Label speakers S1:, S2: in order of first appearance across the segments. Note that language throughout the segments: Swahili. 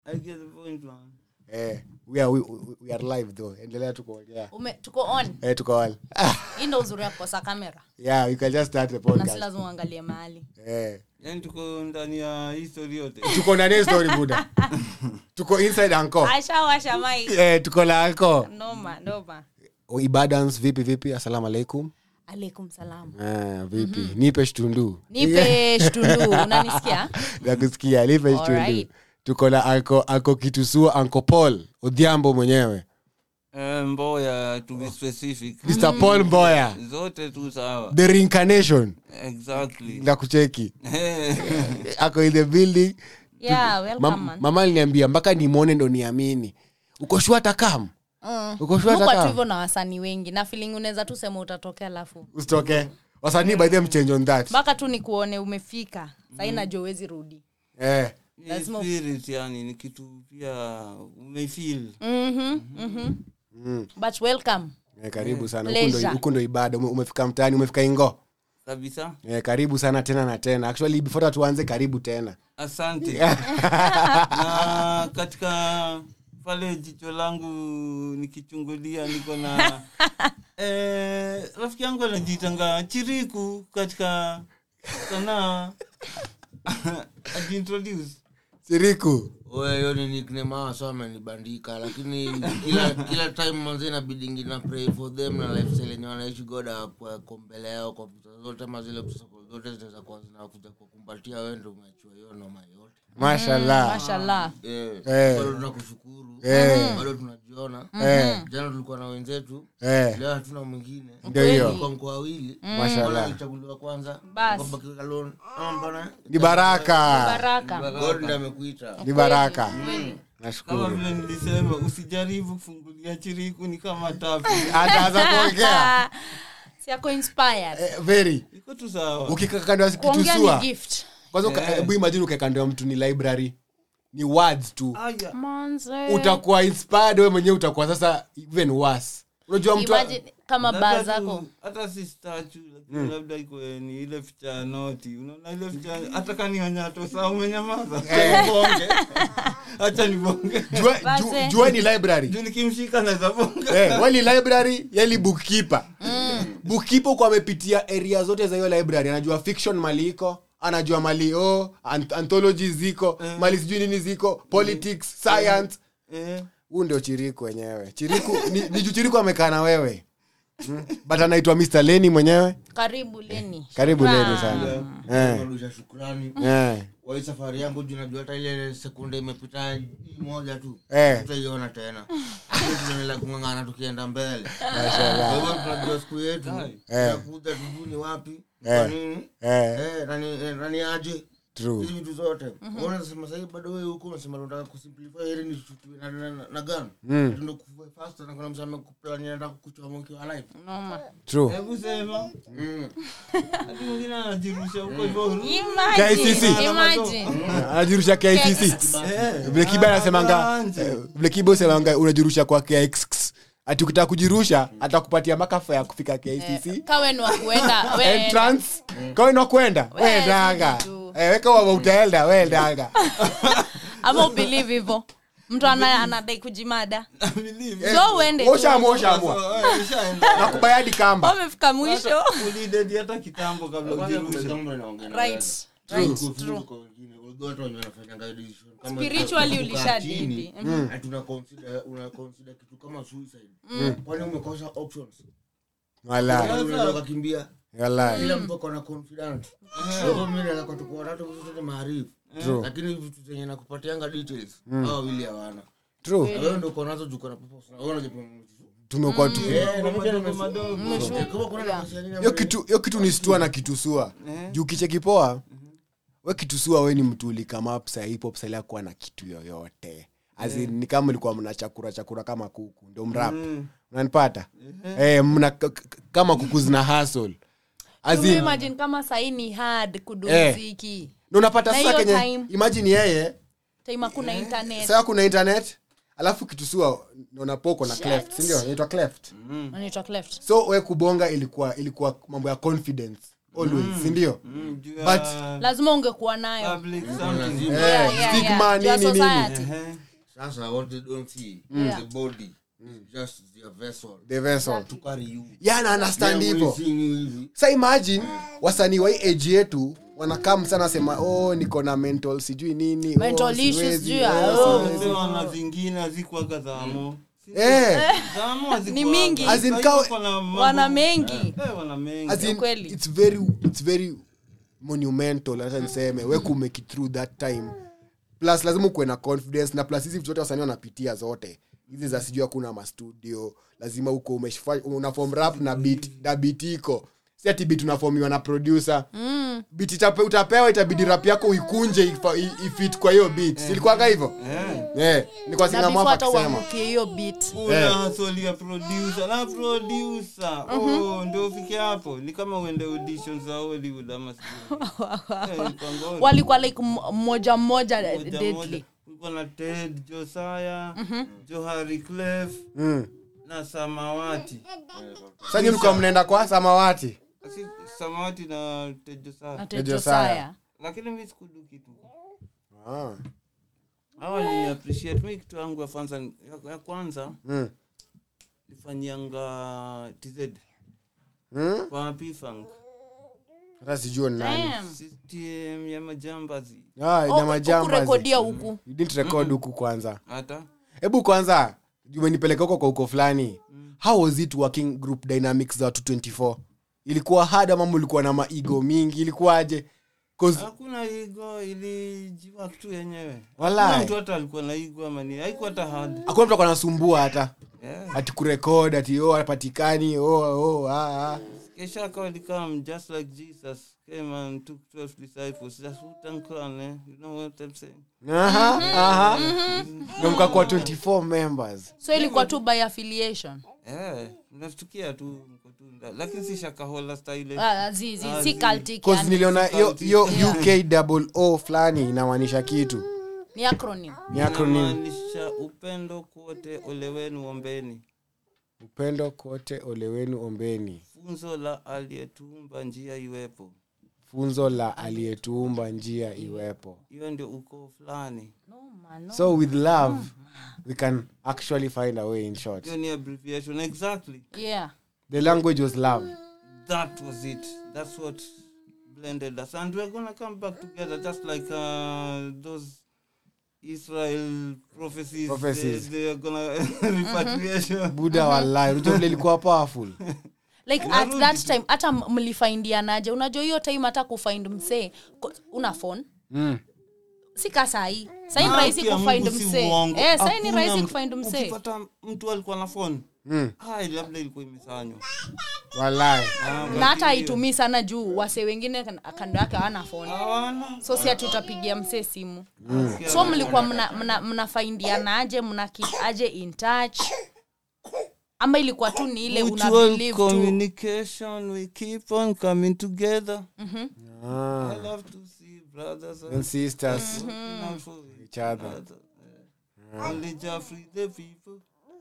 S1: I get the point, man.
S2: eh, we, are, we, we- we are live though endelea tu kuongea
S3: Ume, tuko on
S2: eh, tuko wal
S3: hii ndo uzuri ya kukosa kamera
S2: yeah you can just start the
S3: na si
S2: podcast
S3: lazima uangalie mahali
S2: eh.
S1: Yaani tuko ndani ya history yote
S2: tuko na next story buda tuko inside anko
S3: ashawasha mai
S2: eh, tuko na anko
S3: noma noma
S2: ibadans vipi vipi assalamu alaikum
S3: alaikum salam
S2: ah, vipi nipe shtundu
S3: nipe shtundu unanisikia
S2: nakusikia nipe shtundu
S3: Alright.
S2: tuko na anko anko kitusua anko paul odhiambo mwenyewe
S1: Eh, mboya to be specific
S2: mr paul mboya
S1: zote tu sawa
S2: the reincarnation
S1: exactly
S2: na kucheki ako in the building
S3: yeah welcome
S2: Mam,
S3: man
S2: mama aliniambia mpaka nimwone ndo niamini uko shua takam
S3: Mm.
S2: uko shua
S3: Muko tu
S2: takam
S3: hivyo na wasanii wengi na feeling unaweza tu sema utatokea alafu
S2: usitoke wasanii by them change on that
S3: mpaka tu nikuone umefika sahii najua uwezi rudi
S2: eh.
S1: Ni
S3: Lazima-
S1: spirit yani ni kitu pia umefeel
S3: Mhm, mhm.
S2: Mm.
S3: but welcome
S2: Eh, karibu sana Huku ndo-
S3: Pleasure.
S2: huku ndo ibada Ume- umefika mtaani umefika ingo
S1: kabisa
S2: eh, karibu sana tena na tena actually before hata tuanze karibu tena
S1: asante na katika pale jicho langu nikichungulia niko na eh, rafiki yangu anajiitanga chiriku katika sanaa ajiintroduce
S2: siriku
S4: Oe, hiyo ni nickname hawa so amenibandika lakini kila kila time manze inabidingi na pray for them na lifestyle yenye wanaishi god ako mbele yao kwa vitu zote ama zile obstacle zote zinaweza kuwa zinakuja kukumbatia wewe ndio umeachua hiyo noma yote
S2: mashallah
S3: mashallah
S4: Eh,
S2: Eh.
S4: bado tunakushukuru
S2: Eh.
S4: bado tunajiona
S2: eh,
S4: jana tulikuwa na wenzetu
S2: eh,
S4: leo hatuna mwingine
S2: ndio hiyo
S4: kwa mkoa wawili
S2: mashallah
S4: alichaguliwa kwanza
S3: Bas.
S4: akabaki alone ama mbona
S2: ni baraka
S3: baraka
S4: god ndiye amekuita
S2: ni baraka
S1: kama
S2: nashukuru
S1: vile nilisema usijaribu kufungulia chiriku ni kama tafu
S2: ataanza kuongea
S3: si ako inspired
S2: eh, very
S1: iko tu sawa
S2: ukikaa kando ya
S3: kuongea ni
S2: kitusua
S3: gift
S2: kwanza uka- hebu imagine ukae kando ya mtu ni library ni words tu
S1: aya
S3: Manze.
S2: utakuwa inspired wewe mwenyewe utakuwa sasa even worse unajua mtu
S3: Imagine kama baa
S1: Labda
S3: zako
S1: tu- hata si statue lakini labda iko ni ile ficha ya noti unaona ile ficha hata kanionyato saa umenyamaza bonge hacha nibonge
S2: jua, ju,
S3: Base.
S2: jua ni library
S1: juu nikimshika naweza bonga
S2: eh, wali library yali bookkeeper bookkeeper kwa amepitia area zote za hiyo library anajua fiction mali iko anajua mali o ant- anthology ziko mali sijui nini ziko politics science
S1: eh,
S2: huu ndio chiriku wenyewe chiriku ni, ni juu chiriku amekaa na wewe mm. but anaitwa mr leni mwenyewe
S3: karibu leni
S2: karibu
S3: Shukran.
S2: leni sana eh,
S4: Narudisha shukrani
S2: eh,
S4: kwa hii safari yangu juu najua hata ile sekunde imepita hii moja tu
S2: eh.
S4: tutaiona tena Sisi tunaendelea kung'ang'ana tukienda mbele
S2: Mashallah.
S4: kwa hivyo tunajua siku yetu
S2: Eh.
S4: takuja tujuu ni wapi
S2: Eh.
S4: kwa nini
S2: Eh,
S4: Eh, nani eh, nani aje
S2: true
S4: hizi vitu zote Wewe unasema sahii bado wewe huko unasema unataka kusimplify heri ni shutiwe na, na, na, na gun
S2: Mm.
S4: tundo kufue faster na kuna msema amekuplani anataka kuchoma ukiwa alive
S3: Noma.
S2: true
S1: hebu sema
S4: mm.
S1: hadi mwingine anajirusha huko hivyo
S3: Imagine,
S2: KCC.
S3: imagine.
S2: anajirusha kicc vile kiba anasemanga
S1: Anje.
S2: eh, vile kiba usemanga unajirusha kwa kx ati ukitaka kujirusha atakupatia makafa ya kufika kcc
S3: kawe ni wa kuenda we-
S2: entrance kawe na kwenda
S3: We,
S2: wendaga
S3: sisi tu.
S2: weka wama utaenda wendaga
S3: ama ubelieve hivo mtu ana- anadai kujimada
S1: Believe.
S3: so uende tu.
S2: oshamua oshamua
S1: So, eh, ushaenda.
S2: nakubayadi kamba
S3: wamefika mwisho
S1: ulidedi hata kitambo kabla ujirushe
S3: right right true Spiritually ulishadedi.
S4: unaconsider kitu kama suicide kwani umekosa options
S2: wala
S4: Unaweza ukakimbia
S2: wala
S4: kila mtu ako na confident Kwa hivyo mimi naweza kwa tuko watatu sisi sote maarifu
S2: True.
S4: lakini vitu zenye nakupatianga details hao wawili hawana
S2: true
S4: Na wewe ndio uko nazo juko na purpose na wewe unajipima
S2: tumekuwa tu
S4: Eh, na mimi pia
S1: Madogo
S4: nimefu-
S1: madogo.
S4: Eh, kama kuna nafasi ya nini
S2: hiyo
S4: ambayo-
S2: kitu hiyo kitu ni stua na kitusua juu kichekipoa we kitusua we ni mtu ulikamap sahipop salia kuwa na kitu yoyote As in, ni kama ulikuwa mna chakura chakura kama kuku ndio mrap unanipata eh, mna k- k- kama kuku zina hasl
S3: You imagine kama sahii ni hard
S2: Eh.
S3: kudumziki
S2: na unapata
S3: Na
S2: sasa
S3: hiyo
S2: kenye
S3: time-
S2: imagine yeye
S3: time hakuna internet
S2: saa kuna internet alafu kitusua unapoko na cleft sindio inaitwa cleft
S3: anaitwa cleft
S2: so we kubonga ilikuwa ilikuwa mambo ya confidence always sindio
S1: Mm, juu ya
S2: But-
S3: lazima ungekuwa nayo
S1: public something.
S2: Eh,
S3: Yeah, yeah,
S2: stigma,
S3: yeah. Juu ya
S2: nini, nini.
S3: society.
S1: Ehe.
S4: sasa what they don't see
S3: Yeah.
S4: the body is just their vessel
S2: the vessel
S4: to carry you
S2: yana understand
S4: Yeah,
S2: hivo
S4: we seeing you hivi
S2: sa imagine wasanii wa hii age yetu wanakam sana sema oh niko na mental sijui nini
S3: Mental
S2: oh,
S3: issues,
S2: siwezi,
S3: sijui ya-
S2: oh,
S3: oh.
S2: siwezi."
S1: Sema na zingine hazikuwaga zamo
S2: Eh,
S1: Zamo hazikuwaga.
S3: Ni mingi.
S2: As in
S1: Sasa
S2: kawa-
S1: iko na mambo-
S3: wana mengi
S1: Eh, wana mengi.
S2: as in,
S3: Kweli.
S2: it's very it's very monumental hata niseme we kumake it through that time plus lazima ukuwe na confidence na plus hizi vitu zote wasanii wanapitia zote hizi za sijui hakuna mastudio lazima uko umeshfa- unafom rap na beat na beat iko si ati beat unafomiwa na producer mm. beat itape, utapewa itabidi rap yako uikunje ifa- i- ifit kwa hiyo beat silikuwaga hivyo
S1: Eh.
S2: yeah. ni kwa
S3: na
S2: singa
S3: before
S2: mwapa
S3: hata
S2: akisema
S3: uangukie hiyo bit
S1: una swali ya producer na producer oh ndio ufike hapo ni kama uende audition za Hollywood ama sijui Eh, ilikuwa ngori.
S3: walikuwa like m- mmoja mmoja
S1: Moja
S3: deadly
S1: moja. kulikuwa na Ted Josiah Johari Clef
S2: mm.
S1: na Samawati
S2: sasa nyinyi mlikuwa mnaenda kwa samawati
S1: Si- Samawati na Ted
S3: na
S1: Josiah
S3: Ted
S2: Josiah.
S3: Josiah.
S1: lakini mi sikudu kitu
S2: ah.
S1: hawa ni appreciate mi kitu yangu ya kwanza ya, ya kwanza
S2: mm.
S1: nifanyianga TZ
S2: mm?
S1: kwa P-Funk
S2: hata sijua ni nani
S3: Damn.
S1: system ya majambazi
S2: Ah,
S3: Oh,
S2: nyama jambazi.
S3: hukurekodia huku
S2: You didn't record huku kwanza
S1: hata
S2: hebu kwanza umenipeleka huko kwa huko fulani how was it working group dynamics za watu 24 ilikuwa hard ama ulikuwa na maigo mingi ilikuwaje 'Cause-
S1: hakuna igo ilijiwa kitu yenyewe
S2: Walai.
S1: Hakuna mtu hata alikuwa na igo ama ni haikuwa hata hard
S2: hakuna mtu alikuwa anasumbua hata
S1: yeah.
S2: ati kurekod ati oh hapatikani oh, oh, ah, ah.
S1: kesha akawa come just like jesus came and took 12 disciples just Wu-Tang Clan, eh? you know what i'm saying
S2: Aha, aha. Ndio mkakuwa 24 members
S3: so ilikuwa tu by affiliation
S1: eh mnashtukia tu mko tu nda- lakini si shakahola style
S3: Ah, zi- zi-
S1: Ah,
S3: si
S1: zi-
S3: cultic,
S2: cause
S3: yani.
S2: niliona hiyo hiyo uk double o fulani inamaanisha kitu
S3: ni acronym
S2: ni acronym
S1: inamaanisha upendo kwote ole wenu ombeni
S2: upendo kote ole wenu ombeni
S1: funzo la aliyetuumba njia iwepo
S2: funzo la aliyetuumba njia iwepo
S1: hiyo ndio ukoo fulani
S3: no, man, no.
S2: so with love we can actually find a way in short
S1: hiyo ni abbreviation exactly
S3: yeah
S2: the language was love
S1: that was it that's what blended us and we're gonna come back together just like uh, those israel prophecies,
S2: Prophecies.
S1: They, they are gonna repatriation
S2: buda walai unajua vile ilikuwa powerful
S3: like at that time hata m- mlifaindianaje unajua hiyo time hata kufind msee ko- una phone
S2: mm.
S3: si ka sahii sahii ni
S1: Ah,
S3: rahisi
S1: pia
S3: kufind
S1: Mungu si
S3: msee
S1: uongo.
S3: eh, sahii ni
S1: Hakuna
S3: rahisi
S1: mtu-
S3: kufind msee
S1: ukipata mtu alikuwa na phone
S2: Mm.
S1: hai labda ilikuwa imesanywa
S2: walai
S1: Ah,
S3: na hata haitumii sana juu wase wengine kan- kando yake hawana phone
S1: hawana
S3: so si ati utapigia msee simu
S1: Sikia,
S3: so mlikuwa mna, mna, mnafaindianaje mna keep aje in touch ama ilikuwa tu ni ile una
S1: mutual
S3: believe tu
S1: communication we keep on coming together
S2: ah.
S1: i love to see brothers
S2: and sisters
S1: working out for
S2: each other
S1: other. Eh, only Jah free the people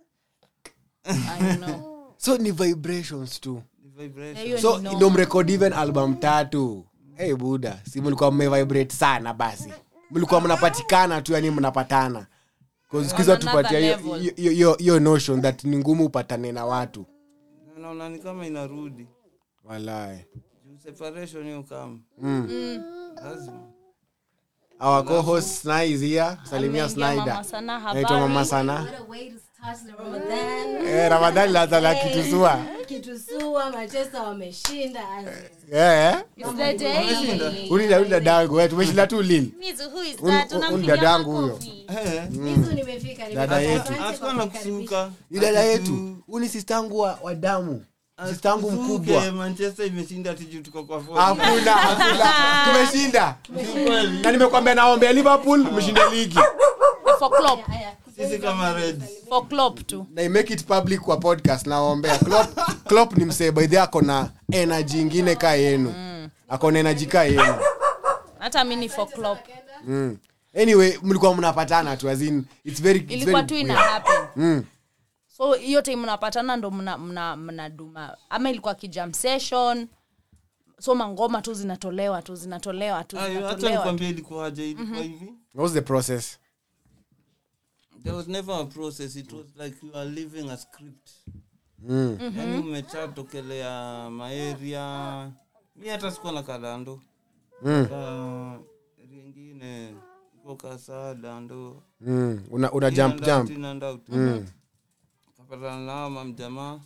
S3: I know.
S2: so ni vibrations tu
S1: the vibration
S3: Hiyo
S2: so
S3: ni no.
S2: ndo mrekod even album tatu hey buda si mlikuwa mmevibrate sana basi mlikuwa mnapatikana tu yani mnapatana 'Cause siku hizi
S3: On another
S2: watupatia hiyo-
S3: level.
S2: hiyo- hiyo hiyo- hiyo notion that ni ngumu upatane na watu
S1: naona ni kama inarudi
S2: walai
S1: Juu separation hiyo kama lazima
S2: our co-host Sna is here salimia
S3: Ameingia
S2: Snyder
S3: Mama Sana,
S2: naitwa mama
S3: habari.
S2: sana
S5: What a way to start the Ramadan.
S2: eh, ramadhani laza la kitusua
S5: Kitusua Manchester wameshinda.
S2: eh,
S3: Is the day.
S2: ulida ulida dangu wewe tumeshinda tu lili
S3: Mizu, who is
S2: Un-
S3: that?
S2: un-
S3: Unampigia
S2: un dadangu huyo.
S3: makofi.
S1: eh
S5: Mizu nimefika.
S2: Dada
S5: nimefika.
S2: yetu.
S5: Asante kwa
S1: hatukuwa na
S5: kunikaribisha.
S1: kusuka
S2: Ni dada yetu huu ni sistangu wa, wa damu sistangu mkubwa
S1: manchester imeshinda tiju tuko kwa phone.
S2: hakuna hakuna tumeshinda
S1: Ni kweli.
S2: na nimekwambia naombea liverpool mshinde ligi
S3: For Klopp.
S5: Haya,
S1: sisi kama reds
S3: For Klopp tu.
S2: na I make it public kwa podcast naombea Klopp, Klopp ni msee by the way ako na energy ingine kaa yenu ako na energy kaa yenu
S3: hata mi ni for Klopp.
S2: mm. anyway mlikuwa mnapatana tu as in, it's very, it's
S3: ilikuwa
S2: very
S3: tu ina
S2: weird.
S3: happen
S2: Mm.
S3: so hiyo time mnapatana ndo mna, mna, mna duma ama ilikuwa kijam session so mangoma tu zinatolewa tu zinatolewa tu
S1: Ayo, hacha
S3: zinatolewa tu.
S1: nikwambia ilikuwaje ilikuwa hivi
S2: what was the process
S1: there was never a process it was like you are living a script
S2: mm.
S1: yani umechatokelea maeria mi hata sikuwa na kalando
S2: Mm.
S1: ka ringine iko kasadando
S2: Mm. una, una jump jump Mm.
S1: kapatana nao mamjamaa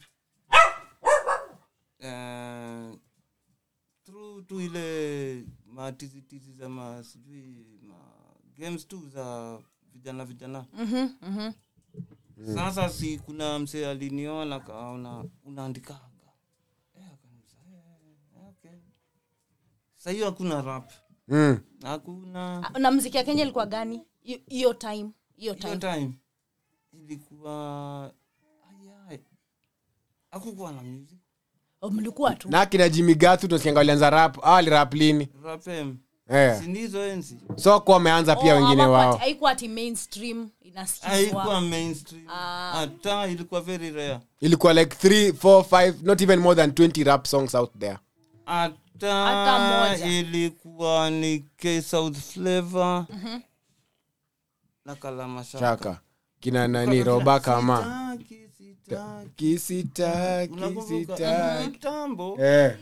S1: Eh, through tu ile matizitizi za ma sijui ma games tu za vijana vijana
S3: Mhm, mhm.
S1: sasa si kuna msee aliniona kaona unaandikaga Eh, akaniuliza, eh, okay. Sa hiyo hakuna rap
S2: Mm.
S1: hakuna
S3: Ah, na mziki ya kenya ilikuwa gani Hi- hiyo time hiyo
S1: hiyo
S3: time
S1: time ilikuwa ayai akukuwa na music
S3: Oh, mlikuwa tu
S2: na kina jimigathu tunasikianga walianza rap au alirap lini
S1: rapem
S2: eh.
S1: sindizo enzi
S2: so kuwa wameanza pia
S3: Oh,
S2: wengine
S3: hawakuwa
S2: wao
S3: ati- haikuwa ati mainstream inasikizwa
S1: haikuwa mainstream
S3: Ah.
S1: hata ilikuwa very rare
S2: ilikuwa like 3 4 5 not even more than 20 rap songs out there
S3: Hata
S1: hata
S3: moja.
S1: ilikuwa ni k south flavor na kalamashaka
S2: shaka kina nani roba kama
S1: Sitaki, sitaki.
S2: kisitaki
S1: Unakumbuka?
S2: sitaki
S1: kitambo
S2: eh.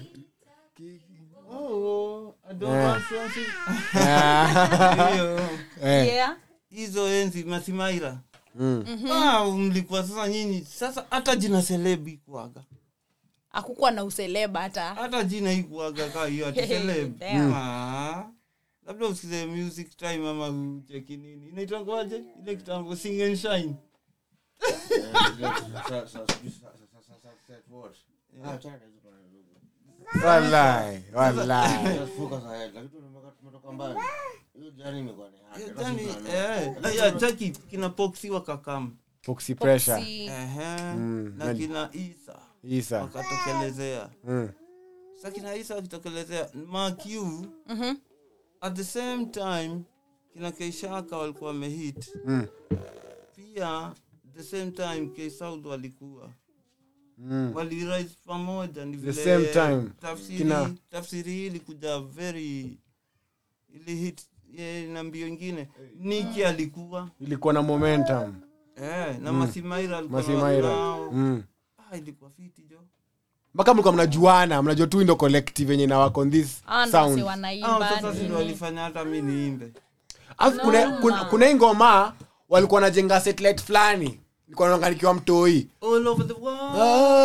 S1: Oh, I don't want to see-
S2: Ah.
S1: Hiyo.
S2: eh.
S3: yeah
S1: hizo enzi masimaira
S2: Mm.
S1: Ah, mlikuwa sasa nyinyi sasa hata jina selebi kuaga
S3: hakukuwa na useleba hata
S1: hata jina ikuaga kaa hiyo ati celeb.
S3: Damn.
S1: Ah, labda usikize music time ama ucheki nini inaitangwaje ile kitambo sing and shine
S2: Wallahi, wallahi.
S1: Yaani, eh, aya, cheki kina poxi wakakam
S2: Foxy pressure
S3: Foxy.
S1: Ehe,
S2: Mm,
S1: na
S2: nani?
S1: kina isa
S2: isa
S1: wakatokelezea
S2: mm.
S1: sa kina isa wakitokelezea maq
S3: Mhm.
S1: at the same time kina keishaka walikuwa wamehit
S2: Mm.
S1: pia the same time ksouth walikuwa
S2: Mm.
S1: walirise pamoja ni
S2: The
S1: vile
S2: same time.
S1: tafsiri,
S2: Kina-
S1: tafsiri hii ilikuja very ili hit ye, na mbio ingine niki alikuwa
S2: ilikuwa na momentum
S1: eh, na masimaira alikuwa
S2: masimaira
S1: nao.
S2: mm.
S1: ah, ilikuwa fiti jo
S2: mpaka mlikuwa mnajuana mnajua tu ndo collective yenye na work on this
S3: Ah, ndo wase
S2: sound
S1: Hao
S3: wanaimba
S1: sasa si
S3: nini.
S1: ndo walifanya hata mi niimbe
S2: alafu kuna, kuna, kuna hii ngoma walikuwa najenga satellite fulani nilikuwa naonga nikiwa mtoi
S1: all over the world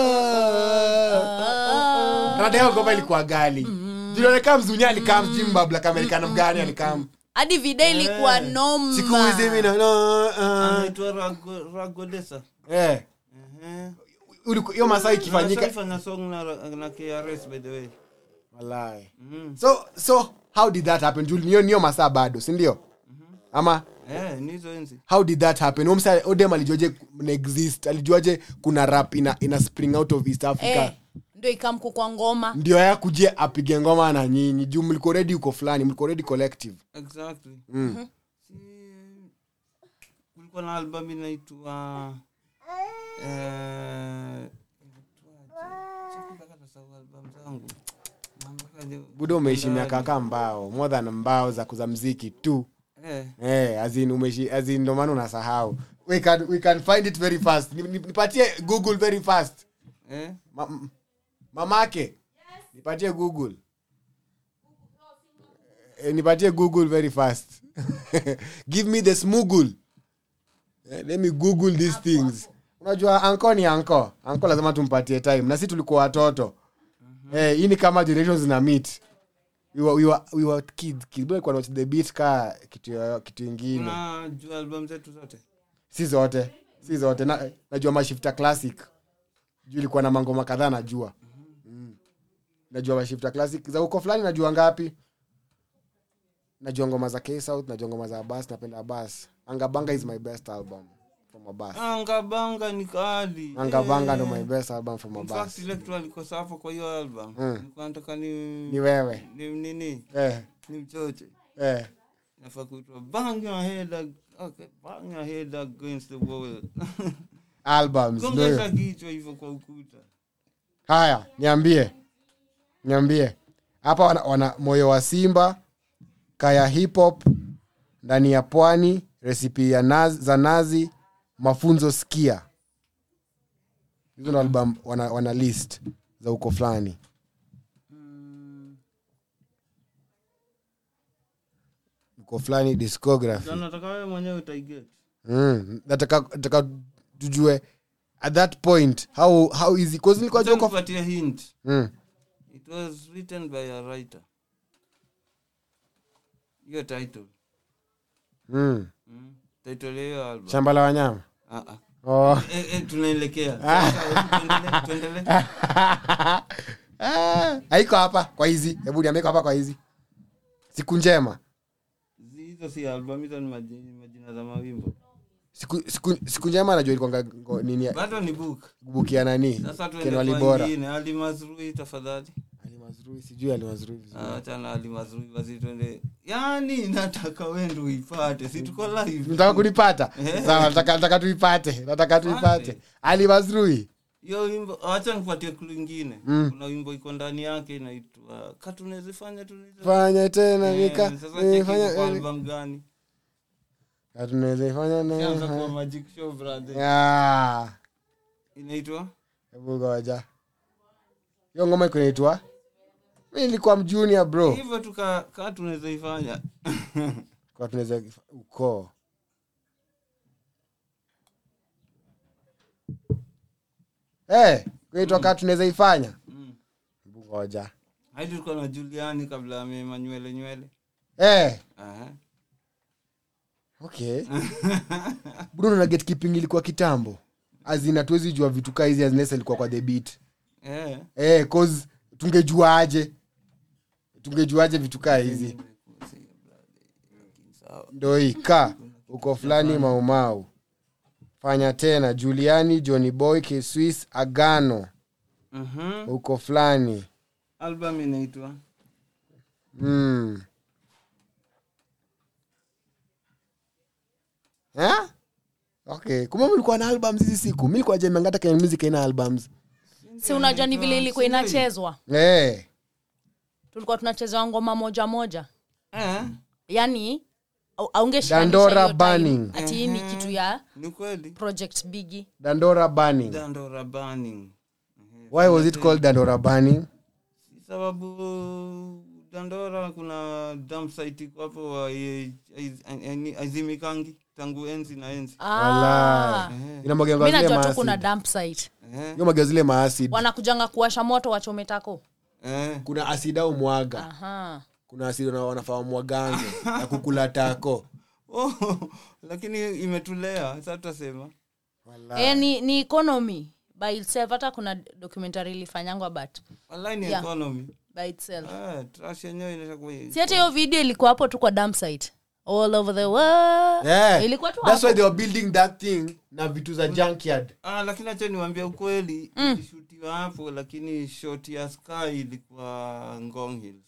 S2: radeo ngoma ilikuwa gali julionekana mzuni alikam jimbabla kamerikana mgani alikam
S3: hadi video ilikuwa noma
S2: siku hizi mina no, uh,
S1: anaitwa Rago- ragodesa
S2: eh.
S1: Ehe.
S2: Uliku- hiyo masaa ikifanyika
S1: Washaifanya song na, na krs by the way
S2: Wallahi.
S1: mm.
S2: so so how did that happen Juu niyo niyo masaa bado sindio ama
S1: eh, ni hizo enzi
S2: how did that happen Omsa, odem alijuaje kuna exist alijuaje kuna rap ina, ina spring out of east africa
S3: eh, ndio ikamku kwa ngoma
S2: ndio ya kujie apige ngoma na nyinyi juu mliko redi uko fulani mliko redi collective
S1: exactly
S2: mm.
S1: si kulikuwa na album inaitwa eh, inaitwaje? Sasa mpaka nasahau album zangu Na mpaka leo-
S2: buda umeishi miaka kaa mbao more than mbao za kuza mziki tu
S1: eh,
S2: Eh, as in umeishi as in ndo maana unasahau we can, we can find it very fast Ni- ni- nipatie google very fast
S1: eh.
S2: Ma, m- mamake nipatie google eh, nipatie google very fast give me the smoogle eh, let me google these things unajua anko ni anko anko lazima tumpatie time na si tulikuwa watoto eh, hii ni kama generations na meet we were, we were, we were kids kids Bado watch the beat ka kitu yoyo- kitu ingine
S1: na juu album zetu zote
S2: si zote si zote na, najua mashifta classic juu ilikuwa na mangoma kadhaa najua mm. najua mashifta classic za uko fulani najua ngapi najua ngoma za ksouth najua ngoma za abas napenda abas angabanga is my best album from abas
S1: angabanga ni kali
S2: angabanga ndo
S1: Eh.
S2: my best album from
S1: In fact,
S2: abas
S1: ile kitu alikosa hapo kwa hiyo album
S2: Mm.
S1: nilikuwa nataka ni
S2: ni wewe
S1: ni nini
S2: eh,
S1: ni mchoche
S2: eh.
S1: nafaa kuitwa bang your head ag- okay, bang your head against the wall
S2: albums ndio hiyo.
S1: gongesha kichwa hivyo kwa ukuta
S2: haya niambie niambie hapa wana, wana moyo wa simba kaya hip hop ndani ya pwani resipi ya naz, za nazi mafunzo skia hizo ndo album wana, wana list za uko fulani uko fulani discography
S1: Sasa nataka wewe mwenyewe utaiget
S2: mm. nataka nataka tujue at that point how how easy cause nilikuwa
S1: Acha
S2: jua kwa
S1: nikupatie hint
S2: mm.
S1: it was written by a writer hiyo title
S2: mm.
S1: mm. title ya hiyo album
S2: shamba la wanyama
S1: ah ah
S2: oh.
S1: eh, eh, tunaelekea Sasa, hebu tuendelee tuendelee
S2: Ah, haiko hapa kwa hizi hebu niambie iko hapa kwa hizi siku njema
S1: Zi- hizo si album hizo ni maji- majina za mawimbo
S2: siku, siku, siku njema najua ilikuwanga ngo- nini
S1: bado ni book
S2: bukia nani
S1: sasa
S2: Ken
S1: tuende
S2: Walibora.
S1: kwa ingine ali mazrui tafadhali
S2: Ali Mazrui, sijui Ali Mazrui vizuri.
S1: Ah, achana ali mazrui basi tuende yani nataka wende uipate si tuko live
S2: nataka kunipata
S1: Eh.
S2: sawa nataka nataka tuipate nataka tuipate
S1: Pate.
S2: ali mazrui
S1: hiyo wimbo acha nikupatie klu ingine
S2: Mm.
S1: kuna wimbo iko ndani yake inaitwa katunezifanya
S2: fanya tena nika
S1: sasa cheki
S2: fanya
S1: iko kwa album gani
S2: tunaweza fanya
S1: Kianza kwa
S2: na
S1: magic show brother
S2: Ah,
S1: inaitwa
S2: hebu ngoja hiyo ngoma iko inaitwa mi nilikuwa mjunior bro
S1: hivyo tu ka ka tunaweza ifanya
S2: kwa tunaweza ukoo Eh, kuitwa kaa tunaweza ifanya
S1: Mm.
S2: hebu ngoja
S1: hadi tulikuwa na juliani kabla amema nywele nywele
S2: Eh,
S1: Aha.
S2: okay bruno na gatekeeping ilikuwa kitambo azina tuwezi jua vitu kaa hizi azinesa ilikuwa kwa the beat
S1: Eh.
S2: eh, cause tungejuaje tungejuaje vitu kaa hizi
S1: Sawa.
S2: ndo hii ka uko fulani maumau fanya tena juliani johnny boy kswiss agano
S1: Mhm.
S2: uko fulani
S1: album inaitwa
S2: mm. Eh? okay kumbe mlikuwa na albums hizi siku mi likuwa jemengata kenya music aina albums
S3: si unajua ni vile ilikuwa inachezwa
S2: eh.
S3: tulikuwa tunachezewa ngoma moja moja
S1: eh.
S3: yani au- aungeshikanisha
S2: Dandora
S3: hiyo time,
S2: Burning.
S3: ati hii ni kitu ya
S1: ni kweli
S3: project bigi
S2: dandora burning
S1: dandora burning
S2: why was it called dandora burning
S1: Si sababu dandora kuna dam site iko hapo wa- eh, eh, azimikangi tangu enzi na enzi
S3: ah.
S2: inamwagianga
S3: mi
S2: zile
S3: najua tu
S2: maacid.
S3: kuna dump site
S1: Eh,
S2: Hiyo mwagia zile maacid
S3: wanakujanga kuwasha moto wachome tako
S1: eh.
S2: kuna asidi au mwaga
S3: Aha.
S2: kuna asidi wana- wanafaa mwagange ya kukula tako
S1: Oh, lakini imetulea sasa tutasema
S3: Eh, ni, ni economy by itself hata kuna documentary ilifanyangwa but
S1: wallahi ni
S3: Yeah.
S1: economy
S3: by itself
S1: Eh, trash yenyewe inashakuwa
S3: si hata hiyo video ilikuwa hapo tu kwa dump site all over the world
S2: yeah.
S3: ilikuwa tu
S2: That's
S3: hapo
S2: why they were building that thing na vitu za junkyard
S1: ah, lakini acha niwambia ukweli ilishutiwa hapo lakini shot ya sky ilikuwa ngong hills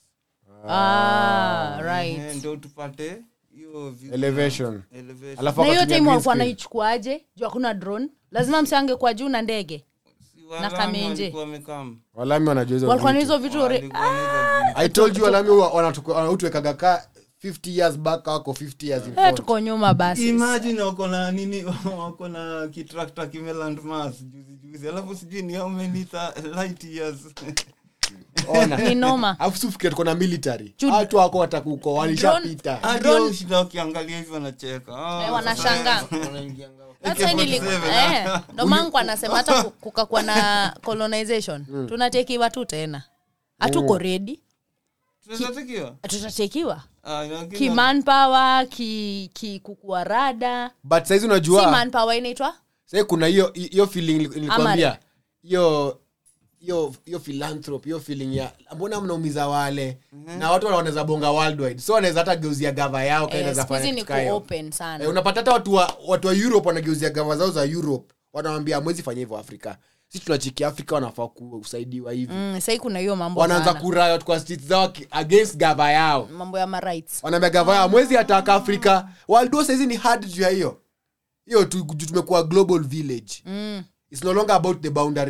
S3: ah, right
S1: Eh, ndo tupate hiyo view
S2: elevation
S1: ya elevation.
S2: alafu
S3: na hiyo
S2: wakatumia
S3: time
S2: green
S3: walikuwa
S2: screen.
S3: naichukuaje juu hakuna drone lazima msiange kwa juu na ndege
S1: Si Walami
S3: Kamenje.
S1: walikuwa wamekam.
S2: walami wanajua hizo
S3: walikuwa na
S2: vitu.
S3: hizo vitu ore-
S1: Walikuwa na hizo vitu.
S2: i told you walami wa- wanatuku- wanautuwekaga ka 50 years back wako 50 years in
S3: Eh,
S2: front.
S3: tuko nyuma basi
S1: imagine wako na nini wako na kitrakta kimeland mass juzi juzi alafu sijui ni how many tha- light years
S2: Ona.
S3: ni noma
S2: alafu sufikiri tuko na military
S3: Ju-
S2: watu wako watakuko walishapita
S1: hadi
S3: Drone-
S1: wao shida wakiangalia hivi wanacheka Ah,
S3: Eh, wanashangaa
S4: wanaingianga
S3: That's why nili-
S1: AK-47,
S3: eh, ndo mangu anasema hata ku- kukakuwa na colonization tunatekiwa tu tena hatuko redi
S1: tunatakiwa
S3: tutatekiwa
S1: Ah, lakini-
S3: kimanpower ki, ki kukua rada
S2: but saizi
S3: si
S2: unajua
S3: manpower inaitwa
S2: sai kuna hiyo hiyo feeling nili- nilikwambia
S3: Amare.
S2: hiyo hiyo hiyo philanthropy hiyo feeling ya mbona mnaumiza wale na watu wanaweza bonga worldwide so wanaweza hata geuzia gava yao
S3: eh,
S2: kaenda
S3: siku hizi
S2: fanya
S3: ni
S2: kitu kaa hiyo.
S3: kuopen sana
S2: Eh, unapata hata watu wa, watu wa europe wanageuzia gava zao za europe wanawambia mwezi fanya hivyo afrika si tunachiki afrika wanafaa kusaidiwa hivi
S3: mm, sahii kuna hiyo mambo
S2: wanaanza
S3: sana.
S2: kurayot kwa streets zao ki- against gava yao
S3: mambo ya marights
S2: wanaambia gava yao mwezi ataka afrika waldo saizi ni hard juu ya hiyo hiyo tu juu tumekuwa global village
S3: mm.
S2: its no longer about the boundaries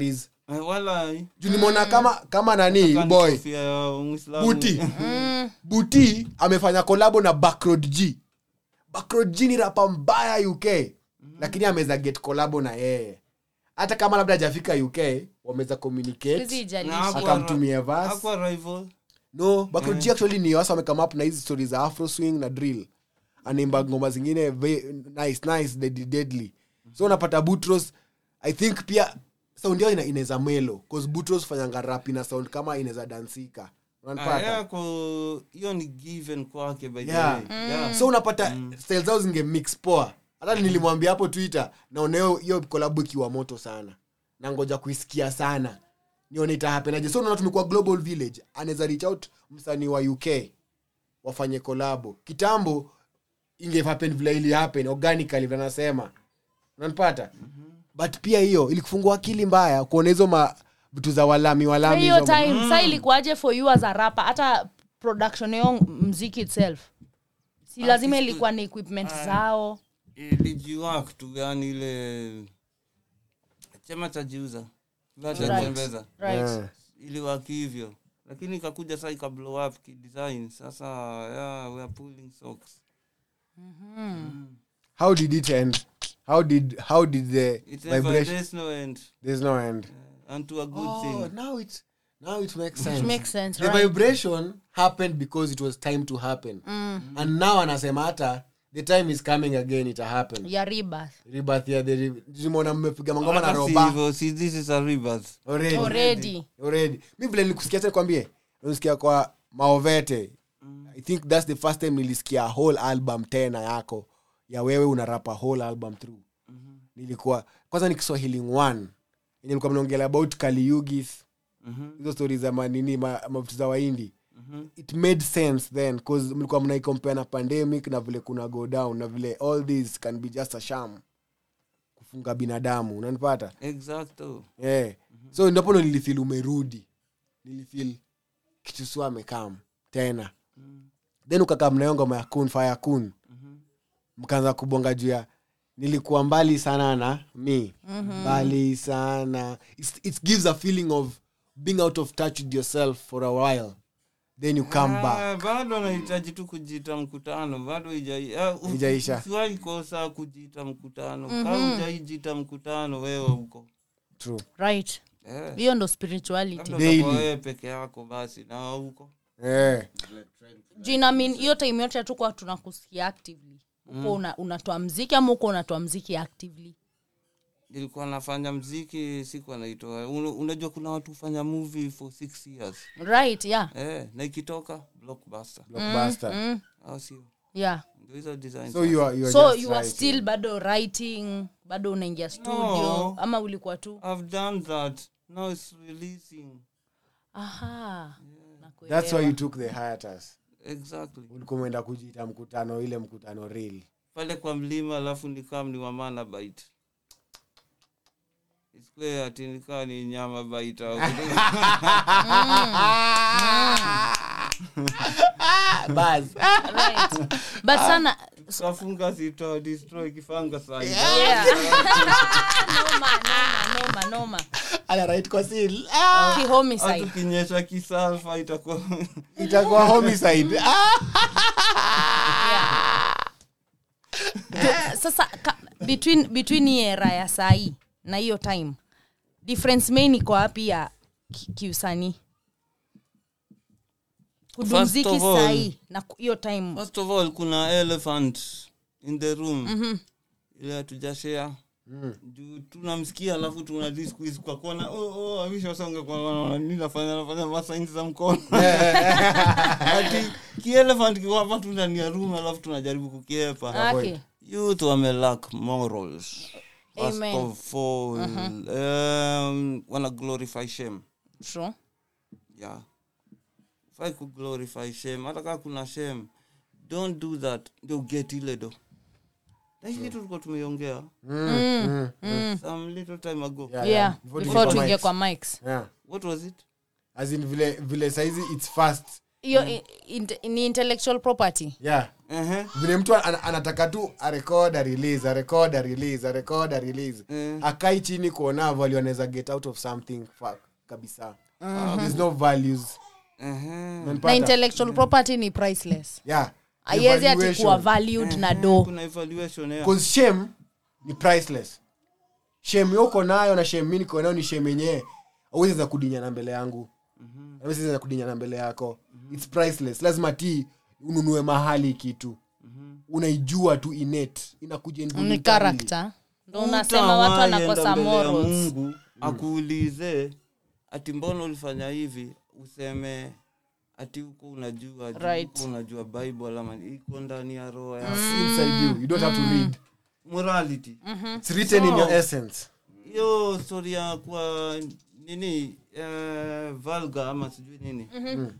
S1: Eh, wala
S2: juu nimeona kama kama nani boy
S1: kofia ya Muislamu.
S2: buti buti amefanya kolabo na backroad g backroad g ni rapa mbaya uk lakini ameweza get kolabo na yeye hata kama labda hajafika uk wameweza
S3: Siwezi
S2: communicate
S3: ijalishi.
S1: Na hakuwa
S2: Akamtumia
S1: ra-
S2: verse.
S1: hakuwa rival.
S2: no backroad g actually ni wasa wamekama up na hizi story za afro swing na drill anaimba ngoma zingine ve- nice nice deadly, deadly so unapata butros i think pia sound yao ina- inaweza melo cause butros fanyanga rap ina sound kama inaweza dansika
S1: Ah,
S2: unanipata
S1: yeah, ko- hiyo ni given kwake by the
S2: Yeah.
S1: way. Yeah.
S2: so unapata style zao zinge mix poa hata nilimwambia hapo twitter naona hiyo- hiyo kolabu ikiwa moto sana na ngoja kuisikia sana nione itahapenaje so unaona tumekuwa global village anaweza reach out msanii wa uk wafanye kolabo kitambo ingehappen vile ili happen organically vile anasema unanipata but pia hiyo ilikufungua akili mbaya kuona hizo ma vitu za walami
S3: Kwa
S2: walami
S3: hiyo
S2: hizo ma-
S3: time sa ilikuwaje for you as a rapper hata production yo mziki itself si lazima
S1: Artist-
S3: ilikuwa ni equipment zao
S1: ilijiwak tu yani ile chema cha jiuza
S3: Right.
S1: latembeza
S3: right
S2: Eh.
S1: iliwaki hivyo lakini ikakuja saa ikablow up kidesign sasa yeah, we are pulling socks
S2: how did it end how did how did the
S1: It's never,
S2: vibration
S1: there's no end
S2: there's no end
S1: and to a good
S2: oh,
S1: thing
S2: now it now it makes sense
S3: It makes sense,
S2: the
S3: right.
S2: vibration happened because it was time to happen and now anasema hata the time is coming again ita happen
S3: ya rebirth
S2: rebirth ya the re- tumeona mmepiga mangoma na
S1: Hata si
S2: roba
S1: hivyo, si this is a rebirth
S2: already
S3: already
S2: already mi vile nilikusikia tena kwambie nilisikia kwa maovete i think that's the first time nilisikia whole album tena yako ya wewe unarapa whole album through nilikuwa kwanza ni kiswahili one yenye nilikuwa mnaongelea about kaliugis hizo stori za manini ma- mavitu za waindi it made sense then cause mlikuwa mnaikompea na pandemic na vile kuna go down na vile all this can be just a sham kufunga binadamu unanipata
S1: exacto
S2: yeah. so ndapo ndo nilifil umerudi nilifil kitusua amekam tena then ukakaa mnayo ngoma ya kun fire kun mkaanza kubonga juu ya nilikuwa mbali sana na mi mbali sana It's, it gives a feeling of being out of touch with yourself for a while then you come back
S1: Ah, bado anahitaji tu kujiita mkutano bado ijai- ah, u-
S2: Haijaisha.
S1: usiwahi kosa kujiita mkutano kama ujaijiita mkutano wewe huko
S3: right
S1: Eh,
S3: hiyo ndo spirituality
S1: labda
S2: Daily.
S1: utakuwa wewe peke yako basi na huko
S2: yeah.
S3: juu inamin hiyo time yote hatukuwa tunakusikia actively uko una, unatoa mziki ama uko unatoa mziki actively
S1: nilikuwa nafanya mziki siku anaitoa Una- unajua kuna watu hufanya movie for six years
S3: right yeah
S1: eh, na ikitoka blockbuster
S2: blockbuster
S3: mm,
S1: au sio
S3: yeah
S1: ndio hizo design
S2: so you are, you are
S3: so
S2: just
S3: you are
S2: writing.
S3: still bado writing bado unaingia studio
S1: No.
S3: ama ulikuwa tu
S1: i've done that now it's releasing
S3: aha nakuelewa.
S2: that's why you took the hiatus
S1: exactly
S2: ulikuwa umeenda kujiita mkutano ile mkutano real
S1: pale kwa mlima alafu nikam ni wamana bait isikue ati nikaa ni nyama bait au
S2: bas
S3: right. but sana
S1: kafunga sito destroy kifanga sai
S3: yeah. noma, noma, noma, noma.
S2: ana right kwa seal
S3: Ki homicide.
S1: tukinyesha kisalfa itakuwa
S2: itakuwa homicide
S3: Eh, sasa ka, between between hii era ya sahii na hiyo time difference main iko wapi ya ki- kiusanii
S1: First
S3: kudumziki
S1: of all-
S3: sahii na ku- hiyo time
S1: first of all kuna elephant in the room ile hatujashare juu tunamsikia alafu tuna disquiz kwa kona oh, oh, awishasonge kwa kona nini nafanya nafanya masainsi za mkono ati kielephant kiko hapa tu ndani ya room alafu tunajaribu kukiepa
S3: okay.
S1: youth wamelack morals first
S3: Amen.
S1: of all um, wana glorify shame
S3: True.
S1: yeah fai kuglorify shame hata kaa kuna shame don't do that ndio get ile do na hii kitu tulikuwa tumeiongea some little time ago
S2: Yeah,
S3: yeah
S2: Before
S3: before
S2: tuingie
S3: tuingie
S2: kwa
S3: kwa mics
S2: yeah.
S1: what was it
S2: as in vile vile saizi its fast
S3: hiyo i- inte- ni intellectual property
S2: yeah
S1: Ehe.
S2: vile mtu ana- anataka tu arekod arelease arekod arelease arekod arelease
S1: Mm.
S2: akai chini kuona value anaweza get out of something fa- kabisa there's no values
S1: Ehe.
S2: Unanipata?
S3: na intellectual property ni priceless
S2: yeah
S3: aiwezi ati
S2: Evaluation.
S3: kuwa valued na do
S1: kuna evaluation ya.
S2: 'Cause shame ni priceless shame yo uko nayo na shame mi niko nayo ni shame yenyewe awezi za kudinyana mbele yangu awezi za kudinyana mbele yako its priceless lazima ti ununue mahali kitu unaijua tu innate inakuja
S3: ni
S2: involuntarily.
S3: character ndo unasema watu
S1: Hutawahi
S3: wanakosa
S1: enda mbele ya
S3: morals
S1: mungu akuulize ati mbona ulifanya hivi useme ati huko unajua juu
S3: Right.
S1: huko unajua bible ama iko ndani ya roho ya
S2: It's inside you you don't have to read
S1: morality
S2: it's written in
S1: So-
S2: your essence
S1: hiyo story ya kwa nini uh, valga ama sijui nini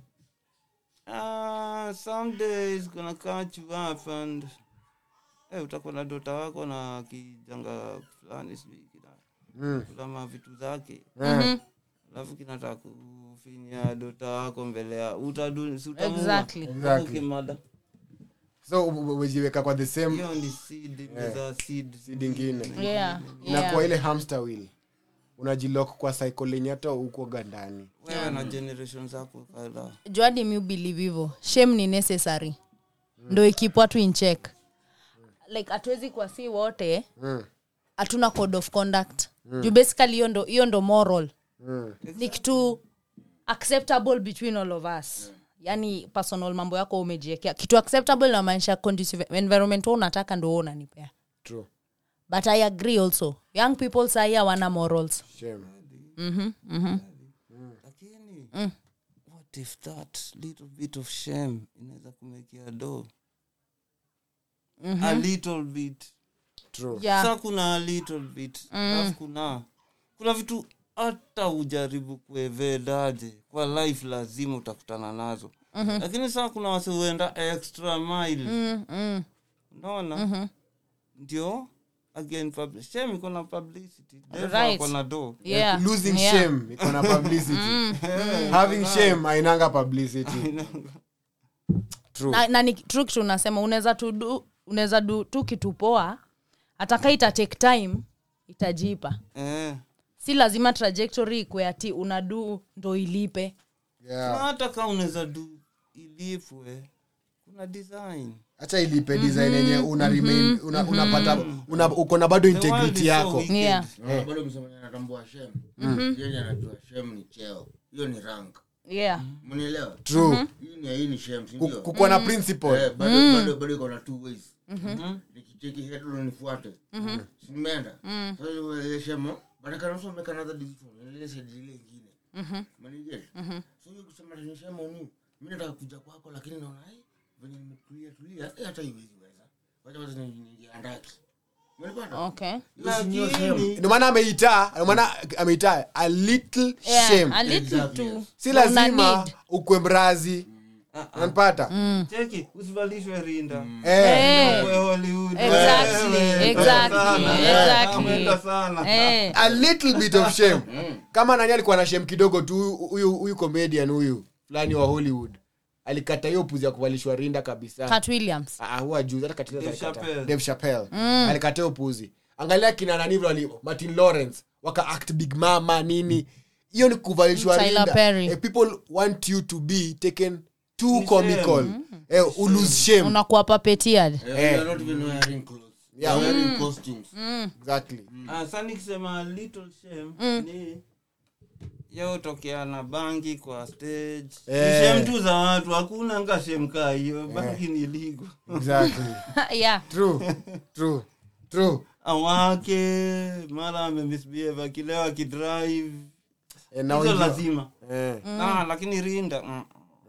S1: Ah, someday is gonna catch you up and eh, utakuwa na dota wako na kijanga fulani sijui kina
S2: Mm.
S1: kulama vitu zake
S2: Eh.
S1: alafu kinataka kufinya dota wako mbele ya utadu si utamuua.
S3: Exactly.
S2: Exactly.
S1: Ukimada.
S2: so u- u- umejiweka kwa the same
S1: hiyo ni seed imezaa seed
S2: seed ingine
S3: yeah,
S2: inakuwa
S3: yeah.
S2: ile hamster wheel unajilok kwa cycle yenye hata uko gandani
S1: wewe na generation zako kadhaa
S3: juadi mi believe hivo shame ni necessary ndo ikipwa tu in check like hatuwezi kuwa si wote
S2: mm.
S3: hatuna code of conduct juu basically hiyo ndo hiyo ndo moral
S2: Mm.
S3: ni kitu acceptable between all of us yani personal mambo yako umejiekea kitu acceptable inamaanisha conducive environment wa unataka ndo wewe unanipea
S2: true
S3: but i agree also young people sahi hawana morals
S2: shame
S3: mm-hmm, mm-hmm.
S1: lakini what if that little bit of shame inaweza kumekia do a little bit
S2: true
S3: yeah
S1: sa kuna a little bit alafu kuna kuna vitu hata ujaribu kuevedaje kwa life lazima utakutana nazo lakini saa kuna wasi huenda extra mile
S3: mm, mm.
S1: unaona ndio again pub- shame iko na publicity Devil
S3: Right.
S1: ako na do
S3: yeah
S2: losing
S3: yeah.
S2: shame iko na publicity having shame ainanga publicity true
S3: na, na ni true kitu unasema unaweza tu du unaweza du tu kitu poa ataka ita take time itajipa
S1: eh.
S3: si lazima trajectory ikwe ati unadu ndo ilipe
S1: Na
S2: yeah
S1: hata kaa unaweza du ilipwe kuna design
S2: acha ilipe design yenye una remain una, unapata una, uko na bado
S1: The world
S2: integrity
S1: is so
S2: yako
S1: wicked.
S3: yeah
S4: Unaona, bado msemaji anatambua shem yeye anajua shem ni cheo hiyo ni rank
S3: yeah
S4: mnielewa
S2: true
S4: hii ni hii ni shem si
S2: Ku-
S4: ndio
S2: kukuwa na principle
S4: Eh, bado bado bado iko na two ways nikicheki headline nifuate si nimeenda sasa hiyo ile shemo but I can also make another decision ile side ile nyingine manige so hiyo kusema ni shemo ni mimi nataka kuja kwako lakini naona ai venye nimetulia tulia eh hata iwezi weza wacha wacha niingie andaki umenipata
S3: okay
S4: hiyo si ndio shemo
S1: lakini
S2: ndio maana ameitaa ndio maana ameitaa a little
S3: yeah
S2: shame
S3: a little
S4: Exactly,
S3: too
S4: yes.
S2: si
S3: Una
S2: lazima
S3: need.
S2: ukwe mrazi unanipata
S1: cheki usivalishwe rinda
S2: eh
S3: Eh,
S1: Uwe Hollywood.
S3: Exactly,
S1: Wewe,
S3: exactly,
S1: sana.
S3: exactly.
S1: Ameenda sana
S3: eh
S2: a little bit of shame kama nani alikuwa na shame kidogo tu huyu huyu comedian huyu fulani wa hollywood alikata hiyo puzi ya kuvalishwa rinda kabisa
S3: cat williams
S2: Ah, huwa juzi hata katika
S1: Dave
S2: alikata.
S1: Chappelle.
S2: Dave Chappelle alikata hiyo puzi angalia kina nani vile wali martin lawrence waka act big mama nini hiyo ni kuvalishwa
S3: Tyler
S2: rinda
S3: Perry.
S2: eh, people want you to be taken too comical eh, ulose shame
S3: unakuwa papetiad
S4: Eh, we are not even wearing clothes we are wearing costumes
S2: exactly
S1: Ah, sa nikisema little shame ni yautokea na bangi kwa stage Ni
S2: Eh.
S1: shame tu za watu hakuna nga shame kaa hiyo bangi ni ligo
S2: exactly
S3: yeah
S2: true true true
S1: awake mara amemisbehave akilewa akidrive
S2: eh, na
S1: hizo
S2: unajua-
S1: lazima
S2: eh.
S1: ah, lakini rinda mm.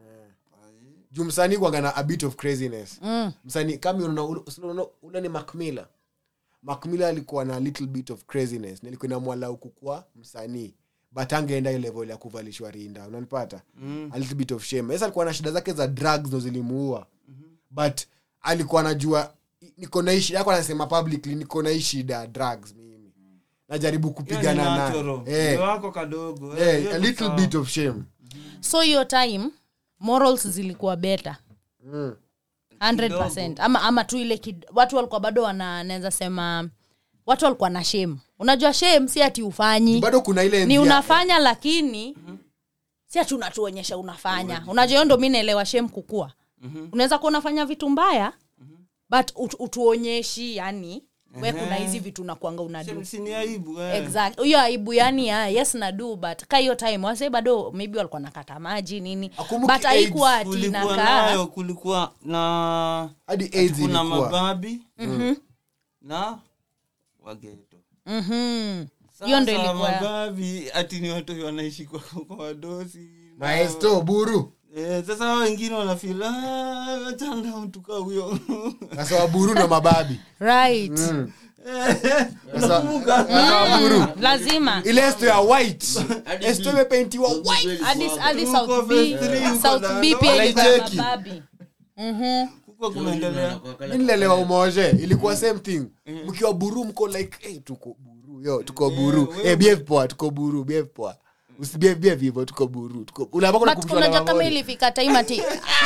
S2: juu msanii kwaga na a bit of craziness msanii kama unaona ule- unaona ule ni macmilla macmilla alikuwa na little bit of craziness nilikuwa inamwala kukua msanii but angeenda ile level ya kuvalishwa rinda unanipata a little bit of shame yes alikuwa na shida zake za drugs ndo zilimuua but alikuwa anajua niko na hii shida yako anasema publicly niko na hii shida ya drugs mimi najaribu
S1: Hiyo ni
S2: kupigana
S1: natural.
S2: nayo eh,
S1: Ndio wako kadogo eh,
S2: eh,
S1: hiyo
S2: a
S1: ni
S2: little
S1: sawa.
S2: bit of shame
S3: so hiyo time morals zilikuwa better
S2: Mm.
S3: 100 ama, ama tu ile kid, watu walikuwa bado wanaweza sema watu walikuwa na shame unajua shame si ati ufanyi
S2: bado kuna ile
S3: ni
S2: ndia-
S3: unafanya lakini si ati unatuonyesha unafanya unajua hiyo ndo mi naelewa shem kukua unaweza kuwa unafanya vitu mbaya but ut, utuonyeshi yani we kuna hizi vitu nakwanga unadu
S1: Si ni aibu eh.
S3: exact hiyo aibu yani ya, yes nadu but ka hiyo time wase bado maybe walikuwa nakata maji nini
S2: Akumbuki
S3: but haikuwa
S2: AIDS,
S3: ati
S1: kulikuwa
S3: nakaa
S1: nayo kulikuwa na
S2: hadi AIDS
S1: kuna
S2: ilikuwa
S1: mababi na wageto
S3: Mhm. hiyo ndo
S1: Sasa
S3: ilikuwa
S1: mababi ati ni watu wanaishi kwa, kwa wadosi
S2: maesto buru
S1: Eh, sasa hao wengine wanafil achanda mtuka huyo
S2: sasa waburu na mababi
S3: right
S2: Sasa- sasa waburu
S3: lazima
S2: ile esto ya white
S4: Hadi
S2: esto
S4: blue.
S2: imepeintiwa white
S3: hadi hadi
S1: Tuko
S3: south b
S1: phase three, huko
S3: south
S1: na-
S3: b pia ilikuwa
S2: Wanaicheki.
S3: mababi Mhm.
S1: huko kumeendelea
S2: Mi nilelewa umoje ilikuwa same thing mkiwa buru mko like hey, tuko buru yo tuko buru
S1: wewe-
S2: hey, behave poa tuko buru behave poa usibehave behave hivyo tuko buru tuko unapaka
S3: But
S2: unakumbushwa na
S3: unajua kama
S2: mamori.
S3: ilifika time ati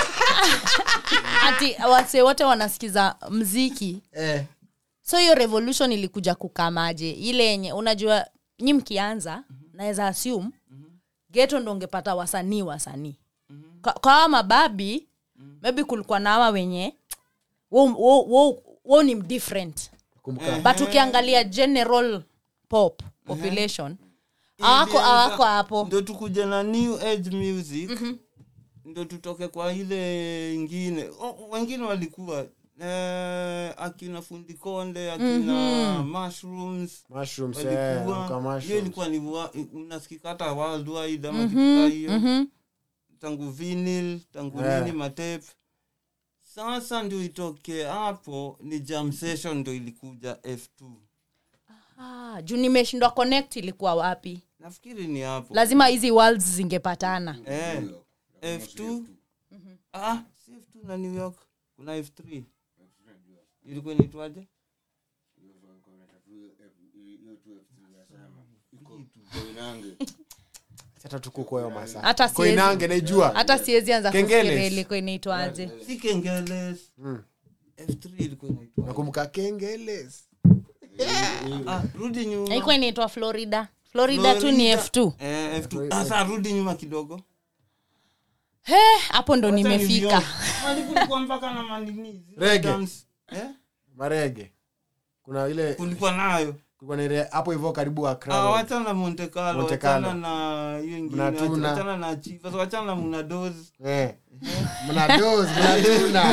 S3: ati wase wote wanasikiza mziki
S2: eh
S3: so hiyo revolution ilikuja kukamaje ile yenye unajua nyi mkianza naweza assume geto ndo ungepata wasanii wasanii kwa kwa hawa mababi maybe kulikuwa na hawa wenye wo, wo, wo, wo ni different
S2: kumbuka
S3: but ukiangalia general pop population awako awako hapo
S1: ndo tukuja na new age music ndo tutoke kwa ile ingine o, wengine walikuwa eh, akina fundi konde akina mushrooms
S2: mushrooms eh
S1: walikuwa
S2: uka
S1: hiyo
S2: mushrooms
S1: ilikuwa ni wa- unasikika hata worldwide ama kitu kaa hiyo tangu vinyl tangu
S2: Eh.
S1: nini matepe sasa ndio itoke hapo ni jam session ndo ilikuja f2
S3: ah, juu nimeshindwa connect ilikuwa wapi
S1: nafikiri ni hapo
S3: lazima hizi worlds zingepatana
S1: eh, f2 ah, si f2 na new york kuna f3 ilikuwa inaitwaje
S2: hata tukuko hiyo masaa
S3: hata siwezi
S2: koinange naijua
S3: hata siwezi anza
S2: Kengeles.
S3: kufikiria ilikuwa inaitwaje
S1: si kengeles f3 ilikuwa inaitwaje
S2: nakumbuka kengeles
S1: ah, rudi nyuma
S3: ilikuwa inaitwa florida florida tu ni
S1: Florida.
S3: f2
S1: eh, f2 sasa rudi nyuma kidogo
S3: he hapo ndo nimefika
S1: kulikuwa mpaka na manini zile
S2: Reggae.
S1: dance. eh?
S2: marege kuna ile
S1: kulikuwa nayo
S2: kulikuwa na ile hapo hivyo karibu
S1: Ah,
S2: akra
S1: wachana na monte carlo
S2: Monte Carlo.
S1: wachana na hiyo ingine
S2: Mnatuna.
S1: wachana na chivas wachana na munadozi
S2: eh mnadoz mnatuna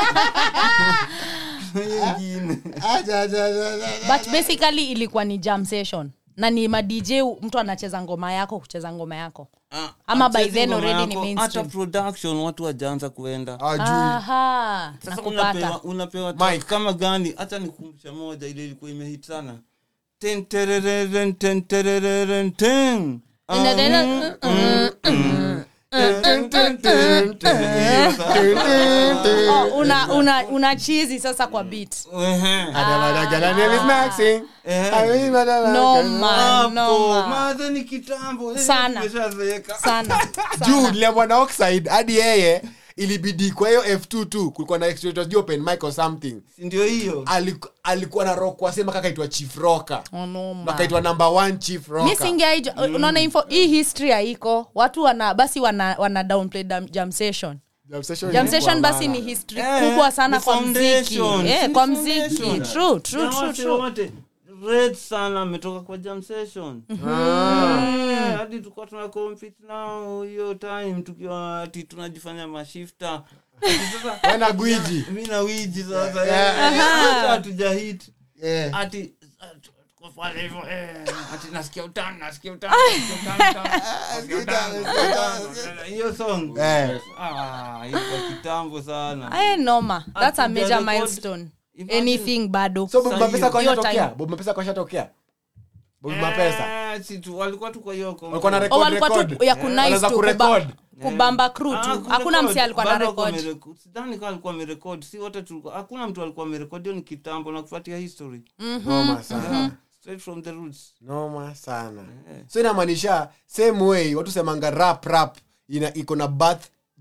S1: hiyo ingine
S2: aja aja aja aja.
S3: but basically ilikuwa ni jam session na ni madj mtu anacheza ngoma yako kucheza ngoma yako
S1: Ah,
S3: Ama by
S1: achezi
S3: then
S1: ngoma
S3: already ni
S1: yako,
S3: mainstream.
S1: hata production watu wajaanza kuenda
S2: hawajui
S3: aha
S1: sasa
S3: nakupata
S1: unapewa, unapewa
S2: Mike.
S1: track kama gani hata nikumbusha moja ile ilikuwa imehit sana ten terereren ten terereren ten Ah,
S3: Inaendelea-
S1: mm, mm, mm. Ten, ten, ten, ten. Hiyo sasa.
S3: Oh, una una una chizi sasa kwa beat
S1: Ehe.
S2: Adamadagala name is Maxing.
S1: Eh.
S2: Ai, madala-
S3: no man no
S1: Hapo,
S3: man.
S1: maze ni kitambo eh,
S3: Sana.
S1: tumeshazeeka.
S3: sana
S2: juu niliambwa na oxide hadi yeye ilibidi kwa hiyo f2 tu kulikuwa na extra sijui open mic or something
S1: Si ndio hiyo
S2: Aliku- alikuwa na rock wasema kaka aitwa chief rocker
S3: Oh, no, man.
S2: na akaitwa number one chief
S3: mi
S2: rocker
S3: singeaija unaona info hii history haiko watu wana basi wana, wana downplay dam- jam session
S2: Jam session
S3: jam
S2: ilikuwa
S3: session basi
S2: maana.
S3: ni history
S1: Eh,
S3: kubwa sana
S1: ni
S3: kwa mziki
S1: foundation.
S3: eh,
S1: Si ni
S3: kwa mziki
S1: foundation.
S3: true true
S1: Na
S3: true
S1: wase
S3: true
S1: wote red sana ametoka kwa jam session Eh, hadi tulikuwa tuna compete nao hiyo time tukiwa ati tunajifanya mashifta Ati sasa
S2: Wewe na gwiji
S1: mi na wiji sasa
S2: Yeah.
S1: eh, hata hatujahit
S2: Eh.
S1: ati tuko pale hivyo eh, ati nasikia utamu nasikia utamu nasikia utamu, nasikia utamu, nasikia utamu. hiyo song
S2: Eh.
S1: ah iko kitambo sana
S3: Aye, noma that's a major
S1: Hatuja record.
S3: milestone
S1: Imagine-
S3: anything bado
S2: so bob
S1: Sasa
S2: mapesa
S1: hiyo-
S2: kwa
S3: hiyo
S2: shatokea
S3: time.
S2: bob mapesa kwa shatokea bob mapesa
S1: Eh, si tu walikuwa tu kwa hiyo
S2: walikuwa na
S3: Oh,
S2: record
S3: walikuwa tu
S2: record
S3: ya kunice
S2: Wanaweza
S3: tu
S2: kurecord.
S3: kuba- kubamba crew
S1: Ah,
S3: tu
S1: kurecord.
S3: hakuna msi alikuwa na
S1: Bado walikuwa
S3: record
S1: wamerecord. sidhani kama alikuwa amerekod si wote tulikuwa hakuna mtu alikuwa amerekod hiyo ni kitambo na kufuatia history
S2: noma sana
S1: Yeah, straight from the roots
S2: noma sana so inamaanisha same way watu semanga rap rap ina iko na birth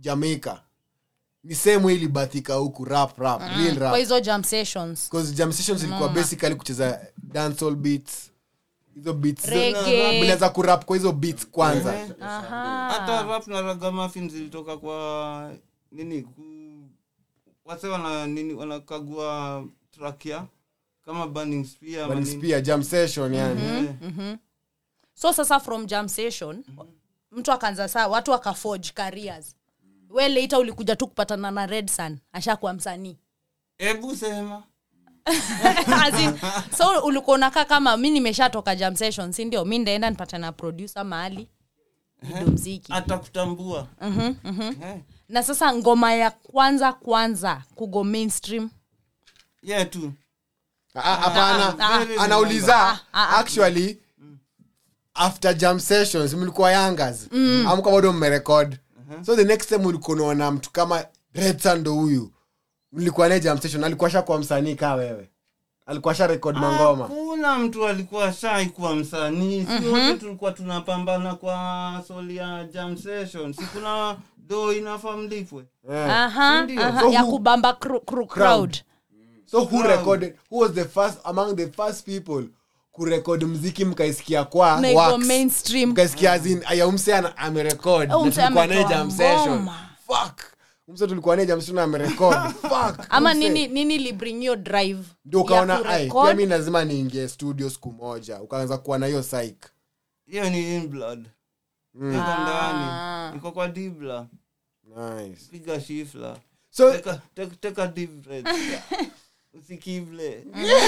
S2: jamaica ni sehemu ilibathika huku rap rap real
S3: kwa
S2: rap
S3: hizo jam sessions
S2: because jam sessions ilikuwa basically kucheza dancehall beats hizo beats
S3: Reggae.
S2: mlianza kurap kwa hizo beats kwanza
S1: hata rap na ragamafin zilitoka kwa nini ku, wase wana nini wanakagua track ya kama burning spear ama
S2: Burning
S1: nini.
S2: Spear, jam session yani
S1: Eh,
S3: so sasa from jam session mtu akaanza saa watu wakaforge careers we later ulikuja tu kupatana na red sun ashakuwa msanii
S1: hebu sema
S3: As in, so ulikuwa unakaa kama mi nimeshatoka jam session si ndio mi ndaenda nipate na producer mahali nido mziki
S1: atakutambua Eh,
S3: na sasa ngoma ya kwanza kwanza kugo mainstream
S1: yeah tu
S2: Ah, ah, hapana
S1: ah, ah.
S2: anauliza actually after jam sessions mlikuwa yangas amka bado mmerekod so the next time ulikuwa unaona mtu kama redsa ndo huyu mlikuwa naye jam session alikuwa shakuwa msanii kaa wewe alikuwa sha rekod mangoma
S1: hakuna mtu alikuwa shai kuwa msanii si wote tulikuwa tunapambana kwa soli ya jam session si kuna do inafaa mlipwe
S2: Eh.
S3: aha,
S1: Ndio.
S3: aha,
S2: So
S3: ya
S2: who-
S3: kubamba cru, cru, crowd
S2: so who recorded who was the first among the first people kurekod mziki mkaisikia kwa
S3: na iko
S2: wax?
S3: mainstream
S2: mkasikia azin aya umse ana- amerekod
S3: Oh,
S2: na
S3: umse
S2: tulikuwa naye
S3: ametoa
S2: jam session
S3: ngoma.
S2: fuck umse tulikuwa naye jam session amerekod fuck
S3: ama
S2: umse.
S3: nini nini libring your drive
S2: ndio
S3: ya
S2: ukaona ai
S3: kurecord?
S2: pia mi lazima niingie studio siku moja ukaanza kuwa na hiyo psych
S1: hiyo ni in blood iko ndani iko kwa dibla
S2: nice
S1: piga shifla
S2: so
S1: Take a- take- take a deep breath. usikible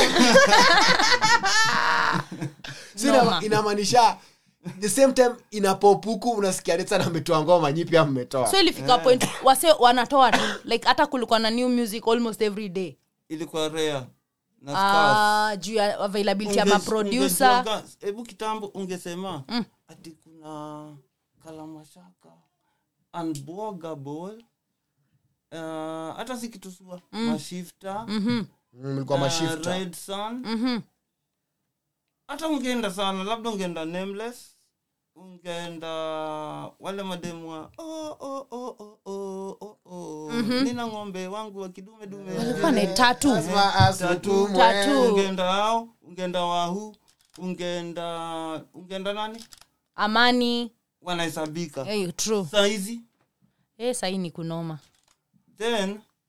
S2: so ina- inamaanisha the same time inapopuku unasikia Red Sun ametoa ngoma nyi pia mmetoa
S3: so ilifika point wase wanatoa tu like hata kulikuwa na new music almost every day
S1: ilikuwa rare na scarce.
S3: Ah, juu ya availability ya
S1: Unge-
S3: maproducer
S1: ungejuaga- hebu kitambo ungesema ati kuna kalamashaka unbogable uh, hata si kitusua mashifta
S2: Mm, mlikuwa
S1: uh,
S2: mashifta
S1: red sun hata ungeenda sana labda ungeenda nameless ungeenda wale mademu wa oh, oh, oh, oh, oh, oh, oh. nina ng'ombe wangu wa kidume dume
S3: walikuwa na tatu
S2: Lazima asutumwe.
S3: Tatu.
S1: ungeenda hao ungeenda wahu ungeenda ungeenda nani
S3: amani
S1: wanahesabika
S3: hey, true
S1: saizi
S3: hey, sahii ni kunoma
S1: then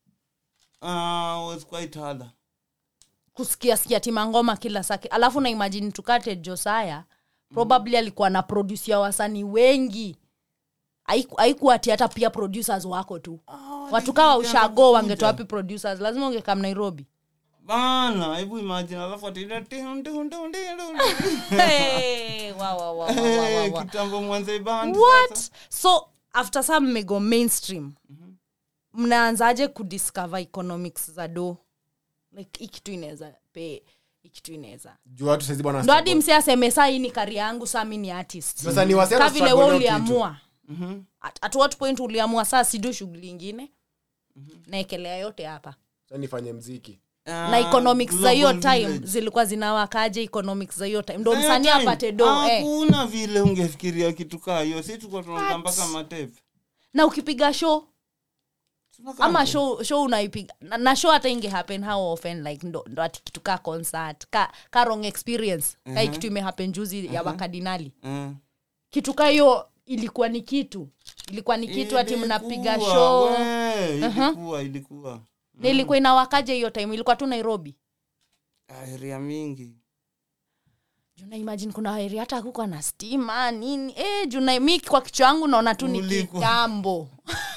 S1: uh, was quite harder
S3: kusikia sikia timangoma kila saki alafu na imagine tukate josaya probably alikuwa na produce ya wasanii wengi Haiku- haikuwa ati hata pia producers wako tu watu kawa ushago wangetoa wapi producers lazima ungekam nairobi
S1: bana hebu imagine alafu ati ile tim, tim, tim, tim, tim.
S3: hey, wa, wa, wa, wa, wa, wa,
S1: Eh,
S3: wa.
S1: kitambo mwanze band
S3: what so after some mmego mainstream mnaanzaje kudiscover economics za do like hii kitu inaweza pe hii kitu inaweza
S2: juu watu saizi bwana
S3: ndo hadi
S2: struggle.
S3: msi aseme saa hii ni kari yangu saa mi ni artist
S2: Sasa ni wase
S3: ka
S2: wana
S3: vile
S2: struggle
S3: we
S2: hiyo kitu.
S3: uliamua at, at what point uliamua saa sidu shughuli ingine naekelea yote hapa
S2: Sasa nifanye mziki
S3: na economics za hiyo
S1: Global
S3: time
S1: village.
S3: zilikuwa zinawakaje economics za hiyo time ndo
S1: Za hiyo
S3: msanii
S1: time,
S3: apate do eh.
S1: hakuna vile ungefikiria kitu kaa hiyo si tuko tunakaa mpaka matepe
S3: na ukipiga show
S1: Tunakaa
S3: ama
S1: hapo.
S3: show show unaipiga na, na show hata inge happen how often like ndo, ndo ati kitu ka concert ka, ka wrong experience uh-huh. kai kitu imehappen juzi ya wakardinali
S1: Eh.
S3: kitu ka hiyo ilikuwa ni kitu ilikuwa ni kitu ati mnapiga
S1: Ilikuwa,
S3: show
S1: we, ilikuwa ilikuwa
S3: na ilikuwa inawakaje hiyo time ilikuwa tu nairobi
S1: area mingi
S3: juna imagine kuna heri hata kuko na stima nini eh, juna mi kwa kichwa yangu naona tu ni
S1: Ulikuwa.
S3: kitambo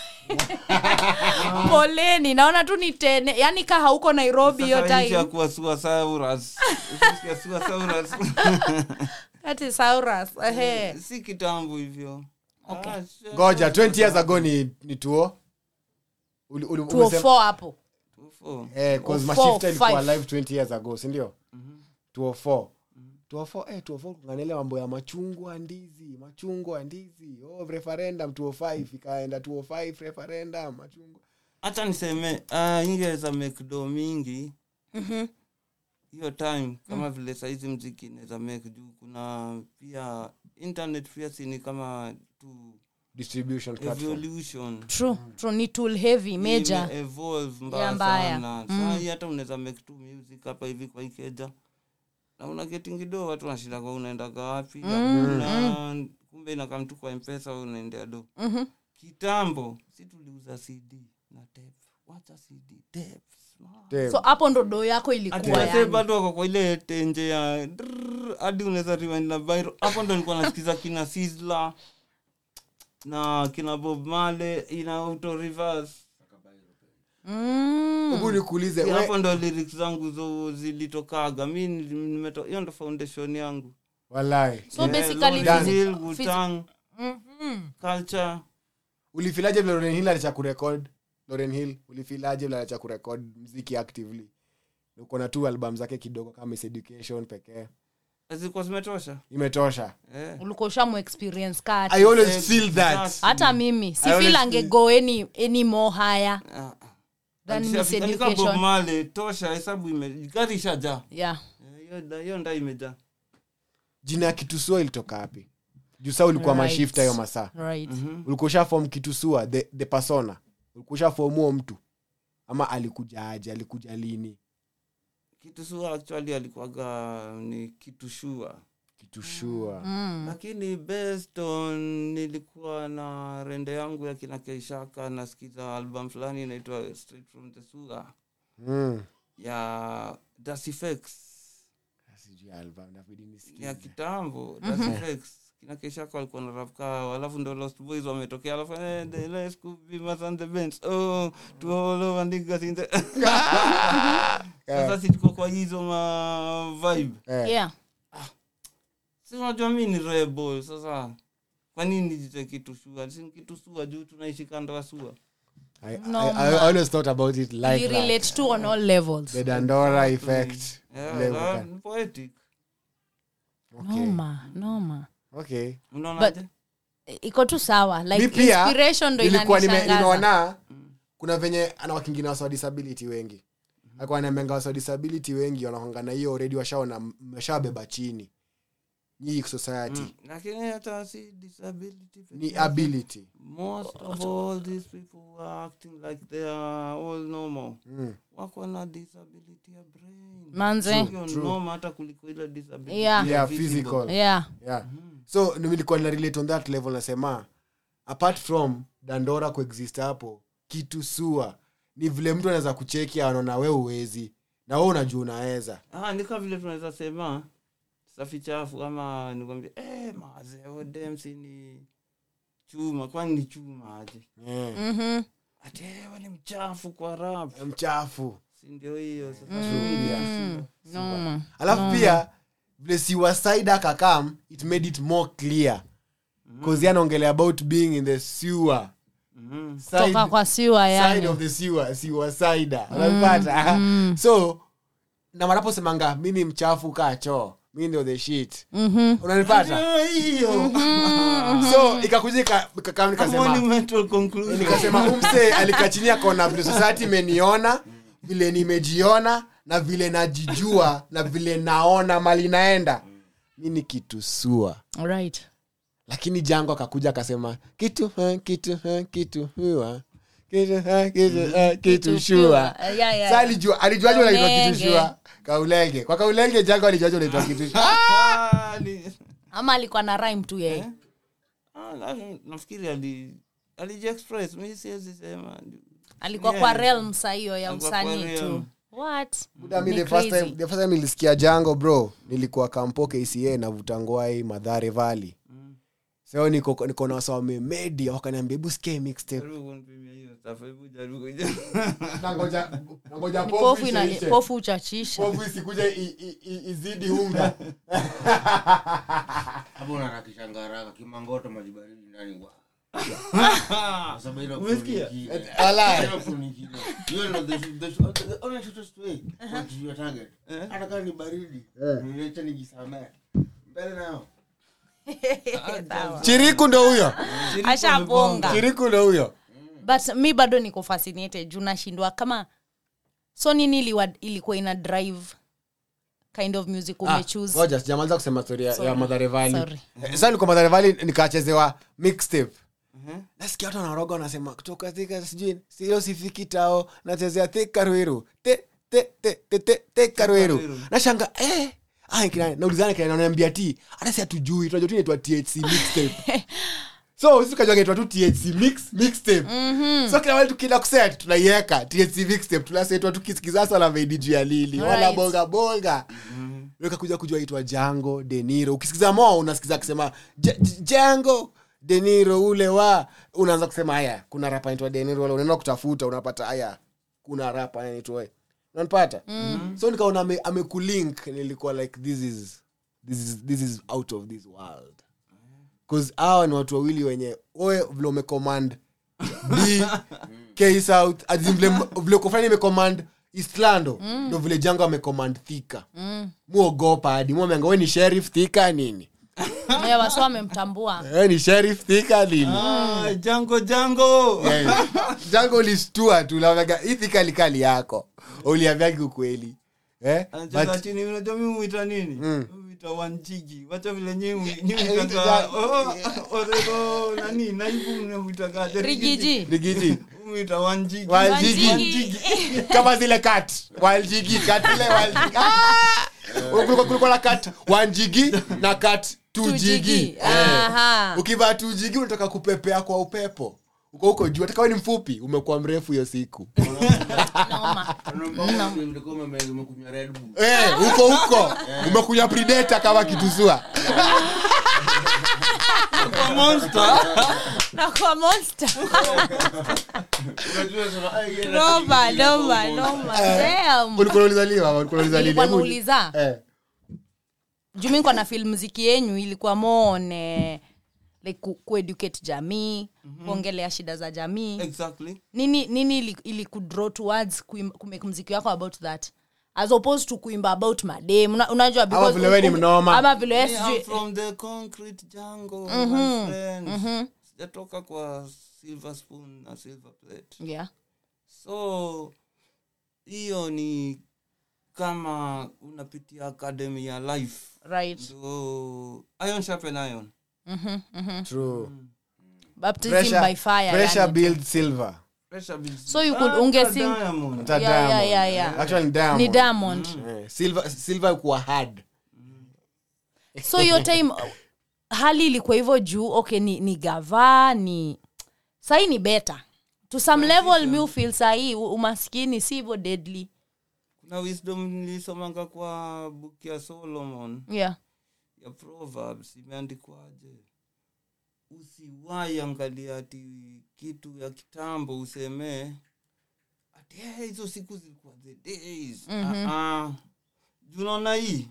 S3: poleni naona tu ni tene yani ka hauko nairobi hiyo
S1: Sasa nchi ya
S3: time
S1: kuwa Suasaurus. Ukisikia Suasaurus.
S3: ati saurus ehe
S1: si kitambo hivyo
S3: Okay.
S1: Ah, shit.
S2: ngoja 20 years ago ni, ni tuo Uli- uli- umesema-
S3: 204 hapo
S1: Tufo.
S2: Eh, 'cause
S3: Four,
S2: mashifta ilikuwa
S3: five.
S2: live 20 years ago sindio 204 204 eh 204 kunganele mambo ya machungwa ndizi machungwa ndizi oh referendum 205 ikaenda 205 referendum machungwa
S1: hata niseme uh, ingeweza mekdo mingi hiyo time kama vile saizi mziki inaweza make juu kuna pia internet pia sini kama tu
S2: distribution platform
S1: evolution
S3: true true ni tool heavy major
S1: Ime-evolve
S3: Ya,
S1: mbaya
S3: mbaya.
S1: sana Saa hii hata unaweza make tu music hapa hivi kwa ikeja na una getting do watu wanashinda kwa unaendaga wapi na kumbe inakam tu kwa mpesa wewe unaendea do
S3: Mhm.
S1: kitambo si tuliuza cd na tape wacha cd tapes
S2: Damn.
S3: so hapo ndo do yako
S1: Ati
S3: ilikuwa
S1: wase
S3: yani.
S1: bado wako kwa ile tenje ya drrrr, hadi unaweza rewind na viral hapo ndo nilikuwa nasikiza kina Sizzla na kina Bob Marley ina auto reverse
S3: Mm.
S2: hebu nikuulize
S1: Yeah,
S2: we-
S1: hapo ndo lyrics zangu zo zilitokaga mi nili- nimeto- hiyo ndo foundation yangu
S2: walai
S3: so
S1: Yeah,
S3: basically
S1: Lauryn
S2: Done.
S1: Hill,
S3: physical-
S1: Wu-Tang,
S3: Mhm.
S1: culture
S2: ulifilaje vile Lauryn Hill alicha kurekod Lauryn Hill ulifilaje vile alicha kurekod mziki actively uko na tu album zake kidogo kama Miss education pekee
S1: zilikuwa zimetosha
S2: imetosha
S1: Eh.
S3: ulikuwa ushamu experience kati
S2: i always feel that
S1: Exactly.
S3: hata mimi si
S2: always
S3: feel
S2: feel-
S3: angego any, any more higher
S1: Ah, ah.
S3: than
S1: Alisha-
S3: Miss
S1: alika Bob
S3: Education.
S1: Marley, tosha hesabu ime gari ishajaa
S3: yeah
S1: Eh, hiyo da- hiyo nda imejaa
S2: jina ya kitusua ilitoka wapi juu saa ulikuwa
S3: Right.
S2: mashifta hiyo masaa
S3: right
S2: ulikuwa ushafom kitusua the, the persona ulikuwa ushafom huo mtu ama alikuja aje alikuja lini
S1: kitu sua actually alikuwaga ni kitu shua
S2: kitushua
S3: mm.
S1: lakini based on nilikuwa na rende yangu ya kina keishaka nasikiza album fulani inaitwa straight from the sewer
S2: mm.
S1: ya dasifex
S2: Sijui album, inabidi nisikize.
S1: ya kitambo dasifex kina keishaka walikuwa na rap kao alafu ndo lost boys wametokea alafu eh, the let's go be mas on the bench oh to all over niggas in the sasa si tuko kwa hizo ma vibe
S2: Eh,
S3: yeah
S1: si unajua mi ni rebel sasa kwa nini nijite kitu shua si kitu sua juu tunaishi kando ya sua
S2: I, I,
S3: No,
S2: I,
S3: man.
S2: I always thought about it like
S3: we
S2: that.
S3: relate to on all levels
S2: the dandora effect
S1: Yeah,
S2: Ile
S1: that-
S2: uka-
S1: ni poetic
S2: okay.
S3: noma noma
S2: okay
S1: unaonaje
S3: iko tu sawa like
S2: mi pia
S3: inspiration ndo
S2: nilikuwa nime-
S3: inanishangaza
S2: nimeona kuna venye anawakingina wasa wa disability wengi alikuwa anamenga wasa wa disability wengi wanakwanga na hiyo already washaona mmeshabeba chini hii society
S1: Mm, lakini hata si disability peke
S2: ni
S1: yake.
S2: ability
S1: most of all these people who are acting like they are all normal
S2: mm.
S1: wako na disability ya brain
S3: manze
S1: hiyo noma hata kuliko ile disability
S3: Yeah.
S1: ya
S2: yeah
S1: physical.
S2: physical
S3: yeah
S2: yeah so nilikuwa na relate on that level nasema apart from dandora kuexist hapo kitu sua ni vile mtu anaweza kucheki anaona we uwezi na we unajua unaweza
S1: Ah, ni kama vile tunaweza sema safi chafu ama nikwambia eh, mazee odemsi ni chuma kwani ni chuma aje
S2: yeah.
S3: Mhm.
S1: ati eh, we ni mchafu kwa rap
S2: mchafu
S1: si ndio hiyo sasa
S3: Mm. noma
S2: alafu pia vile siwasaida kakam it made it more clear bcause mm. anaongelea about being in the sewer
S1: Mhm.
S2: side,
S3: toka kwa siwa
S2: side
S3: yani
S2: of the sewer sewer side unapata so na wanaposemanga mi ni mchafu kaa choo mi ndio the shit
S3: Mhm.
S2: unanipata
S1: Ah, hiyo
S2: so ikakuja ika- ikakam nikasema
S1: monumental conclusion
S2: nikasema umse alikachinia kona vile society imeniona vile nimejiona na vile najijua na vile naona mali naenda mi ni kitu sua
S3: right
S2: lakini jango akakuja akasema kitu ha, kitu ha, kitu hua kitu ha, kitu ha, kitu shua
S3: Uh, yeah, yeah.
S2: sa alijua alijuaje unaitwa kitu
S3: Kaulenge.
S2: shua kaulenge kwa kaulenge jango alijuaje unaitwa kitu shua
S1: Ah, ni-
S3: ama alikuwa na rhyme tu yeye
S1: ah, na- nafikiri ali alijiexpress mi siwezi sema
S3: alikuwa
S1: Yeah.
S3: kwa realm saa hiyo ya
S1: Alikuwa kwa
S3: usanii tu
S1: realm.
S3: what
S2: Buda, mi
S3: Ni
S2: the first
S3: crazy.
S2: time- the first time nilisikia jango bro nilikuwa kampo kca navuta ngwai madhare vali so niko niko na wasa wamemedi wakaniambia hebu sikia mixtape
S1: Jaribu kunipimia hiyo stuff, hebu jaribu kuja.
S2: nangoja nangoja
S3: Ni
S2: pofu
S3: pofu ina-
S2: ishe, ishe.
S3: pofu uchachisha
S2: pofu isikuja i- i- i- izidi unga
S4: hapo unarakishangaraka kimangoto maji baridi ndani wa Kwa sababu ile
S1: Umesikia?
S4: kufunikile.
S2: Walai.
S4: Ile kufunikile. Hiyo ndio the- the- the- the only shortest way to your target. hata kama ni baridi nileche nijisamee mbele nayo
S2: chiriku ndo huyo
S3: ashaponga
S2: chiriku ndo huyo
S3: but mi bado niko fascinated juu nashindwa kama so nini iliwa, ilikuwa ina drive kind of music umechoose
S2: ngoja sijamaliza kusema story ya- ya
S3: Sorry.
S2: madharevali
S3: Sorry.
S2: sa nilikuwa madharevali nikachezewa mixtape nasikia watu wanaroga wanasema kutoka thika sijui sio sifiki tao nachezea thika ruiru te te te te te thika ruiru
S1: Ruiru.
S2: nashanga eh ah kina naulizana kina naambia ti hata si hatujui tunajua tu inaitwa THC mixtape so sisi tukajua inaitwa tu THC mix mixtape so kila wale tukienda kuset tunaiweka THC mixtape tunasetwa tukisikiza sala vaidi juu ya lili wala
S3: Right.
S2: bonga bonga weka kuja kujua itwa jango deniro ukisikiza mo unasikiza akisema "J- J- jango deniro ule wa unaanza kusema haya kuna rapa naitwa deniro wala unaenda kutafuta unapata haya kuna rapa anaitwa unanipata so nikaona ame- amekulink nilikuwa like this is, this is this is out of this world bcause hawa ni watu wawili wenye oe vile umecommand d k south as in vile vile kufanya imecommand eastlando ndo vile jango amecommand thika muogopa hadi muamenga we ni sheriff thika nini
S3: Yeah, wasi wamemtambua
S2: we ni sheriff thika nini
S1: Ah, jango jango
S2: Eh, jango ulistua tu naonaga hii thika likali yako uliambiagi ukweli eh?
S1: anacheza
S2: But-
S1: chini unajua mi mwita nini
S2: Mm.
S1: mwita wanjigi wacha vile nyi
S2: Eh,
S1: mwitaka orego nani naibu mnamwitakaje
S3: rigiji
S2: rigiji
S1: mwita wanjigi
S2: Wanjigi.
S3: Wanjigi.
S2: kama zile kat waljigi kat ile waljigi Ah! Kulikuwa- kulikuwa na kat wanjigi na kat tujigi
S3: Tujigi.
S2: Eh.
S3: Aha.
S2: ukivaa tujigi unataka kupepea kwa upepo uko huko juu atakawe ni mfupi umekuwa mrefu hiyo siku
S3: Noma.
S4: umekunywa Red Bull.
S2: Eh, huko huko umekunya predator kama kitusua
S1: Kwa monster
S3: na kwa monster
S4: Unajua sema, "Ai, yeye
S3: noma
S4: anapiga
S3: noma
S4: bongo."
S3: noma Damn.
S2: ulikuwa ulizaliwa ulikuwa ulizaliwa
S3: Nilikuwa
S2: Hebu-
S3: nauliza
S2: eh
S3: juu mi niko na film mziki yenyu ilikuwa more like ku, kueducate jamii kuongelea shida za jamii
S1: exactly
S3: nini nini ili, ili kudraw towards kuim- kumake mziki wako about that as opposed to kuimba about madem Una, unajua because
S2: vile we ni
S3: um-
S2: mnoma.
S3: ama vile we
S1: Me, I'm
S3: sijui
S1: from the concrete jungle my friends sijatoka kwa silver spoon na silver plate
S3: yeah
S1: so hiyo ni kama unapitia academy ya life
S3: right
S1: so iron sharpen iron
S2: true
S3: baptism
S2: pressure
S3: by fire
S2: pressure
S3: yani.
S2: build silver
S1: pressure builds
S3: So you could
S1: Ah,
S3: unge
S1: hata
S3: sing-
S1: diamond.
S2: Hata
S3: Yeah, yeah,
S2: Diamond.
S3: yeah, yeah.
S2: Actually ni diamond
S3: ni diamond
S2: Eh, silver silver kuwa hard
S3: so hiyo time hali ilikuwa hivyo juu okay ni, ni gava ni sahii ni beta to some level mi feel sahii u- umaskini si hivyo deadly
S1: kuna wisdom nilisomanga kwa book ya solomon
S3: yeah
S1: ya proverbs imeandikwaje usiwai angalia ati kitu ya kitambo usemee ati "Eh, hizo siku zilikuwa the days mm-hmm. junaona hii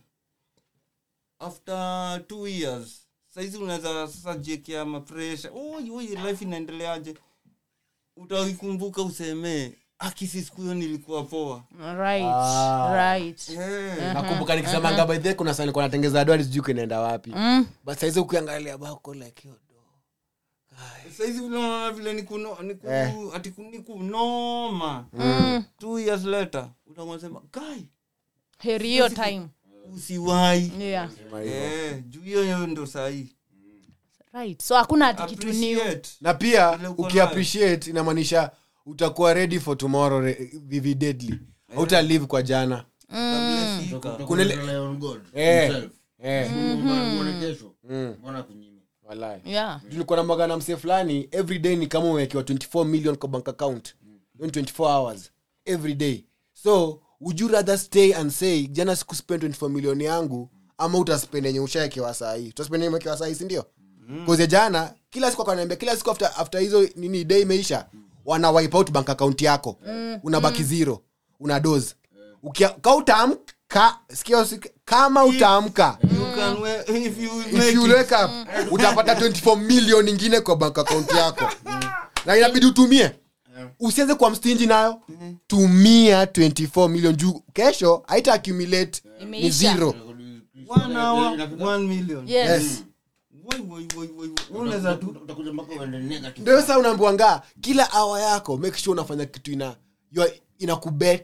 S1: after two years saizi unaweza sasa jiekea mapresha oi oi life inaendeleaje utaikumbuka usemee akisi siku hiyo nilikuwa poa
S3: right
S2: Ah.
S3: right
S1: yeah.
S2: nakumbuka nikisemanga by the way, kuna saa nilikuwa natengeza adwari sijui kinaenda wapi
S3: mm.
S2: but saizi ukiangalia bako like hiyo do
S1: saizi vile unaona vile ni kuno- ni ku-
S2: Eh.
S1: ati ku- ni kunoma
S3: Mm.
S1: two years later utamwasema guy
S3: heri hiyo time
S1: usiwai
S3: yeah
S1: Eh, juu hiyo hiyo ndo sahii
S3: right so hakuna ati kitu new
S1: Appreciate.
S2: na pia
S1: Vile uko
S2: ukiappreciate inamaanisha utakuwa ready for tomorrow re- vividedly hauta live kwa jana
S1: Utablessika.
S2: Kuna ile-
S4: Rely on God
S2: Eh.
S4: himself.
S2: eh,
S4: Mbona uone kesho
S2: mm,
S4: mbona kunyime
S2: walai
S3: yeah
S2: tulikuwa na magana msee fulani every day ni kama umewekewa 24 million kwa bank account Hiyo ni 24 hours every day so would you rather stay and say jana sikuspend 24 million yangu ama utaspend yenye ushaekewa sahii utaspend yenye umewekewa sahii sindio koze jana kila siku akaniambia kila siku after, after hizo nini day imeisha wana wipe out bank account yako unabaki zero una dose Ukia- ka utaamka sikia usik- kama utaamka
S1: You can we- if you
S2: if
S1: make
S2: you
S1: it.
S2: wake up utapata 24 million ingine kwa bank account yako na inabidi utumie usianze kwa mstinji nayo tumia 24 million juu kesho haita accumulate ni
S3: Imeisha.
S2: zero
S1: One hour, one million.
S3: yes
S1: Woi, woi, woi, woi. Unaweza tu
S4: utakuja mpaka uende negative
S2: ndio sasa unaambiwanga kila awa yako make sure unafanya kitu ina you are- inakubeta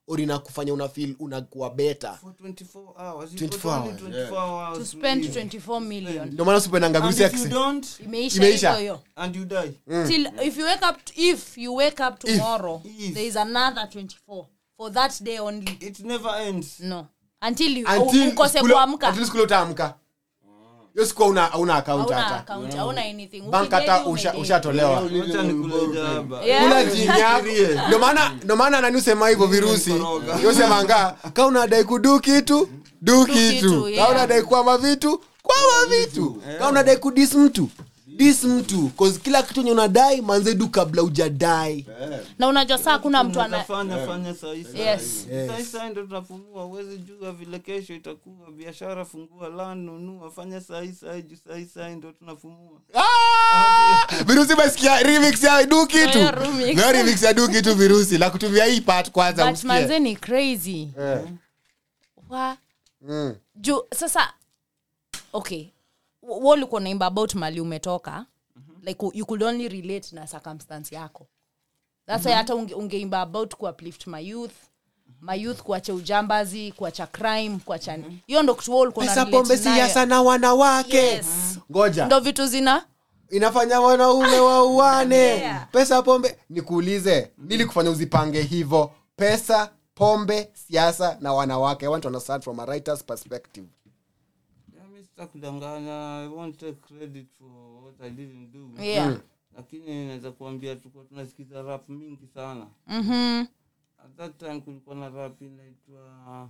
S2: or inakufanya una feel unakuwa better
S1: For 24 hours. You
S2: 24
S1: got only
S2: hours.
S1: 24 hours
S3: to spend
S1: live.
S3: 24 million
S2: ndio maana usipendanga
S1: And
S2: vitu
S1: if you
S2: sex
S1: don't,
S3: imeisha
S2: Imeisha.
S3: hivyo hiyo
S1: and you die.
S3: till if you wake up if you wake up tomorrow
S1: If.
S3: there is another 24 for that day only
S1: It never ends.
S3: no until you
S2: Until
S3: ukose
S2: siku-
S3: kuamka
S2: until siku ile utaamka hiyo siku hauna hauna account
S3: hauna
S2: hata
S3: account hauna anything
S2: bank hata
S3: Ukidedi,
S2: usha-
S3: umededi.
S2: ushatolewa
S1: Wacha nikule jaba.
S3: Yeah.
S2: kula jini yako ndio maana ndio maana nani usema hivyo virusi
S1: Koroga.
S2: yosemanga ka unadai kudu kitu du
S3: kitu,
S2: kitu
S3: yeah.
S2: ka unadai kwama vitu kwama vitu ka unadai kudis mtu dis mtu cause kila kitu enye unadai manze du kabla ujadai
S3: na unajua saa kuna mtu ana
S1: Unafanya- fanya sahi sahi.
S3: Yes.
S1: Sahi sahi ndo tunafungua uwezi jua vile kesho itakuwa biashara fungua lan nunua fanya sahi sahi juu sahi sahi ndo tunafungua
S2: Ah! virusi mesikia remix ya du kitu
S3: Hiyo remix.
S2: na remix ya du kitu virusi la kutumia hii part kwanza
S3: but
S2: usikie.
S3: manze ni crazy
S2: Eh.
S3: wa
S2: Mm.
S3: juu sasa okay w- wa ulikuwa naimba about mali umetoka like you could only relate na circumstance yako thats why hata unge, ungeimba about kuuplift my youth my youth kuacha ujambazi kuacha crime kuacha hiyo ndo kitu wewe ulikuwa
S2: pesa
S3: una
S2: pombe
S3: relate nayo.
S2: siasa na wanawake
S3: Yes.
S2: ngoja
S3: ndo vitu zina
S2: inafanya wanaume wauane
S3: Yeah.
S2: pesa pombe nikuulize nili kufanya uzipange hivo pesa pombe siasa na wanawake i want to understand from a writer's perspective
S1: Yeah, mi sitakudanganya i won't take credit for what i didn't do
S3: yeah
S1: lakini naweza kuambia tulikuwa tunasikiza rap mingi sana
S3: Mhm.
S1: at that time kulikuwa na rap inaitwa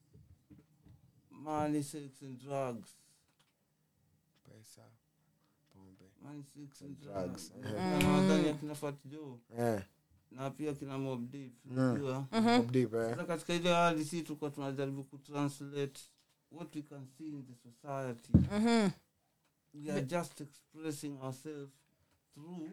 S1: money sex and drugs
S2: pesa pombe
S1: money sex and
S2: Drugs.
S1: drugs Na nadhani akina Fat Joe
S2: eh.
S1: na pia kina Mobb Deep unajua
S2: Mobb Deep, eh.
S1: sasa katika ile hali si tulikuwa tunajaribu kutranslate what we can see in the society
S3: Mhm.
S1: we are just expressing ourselves through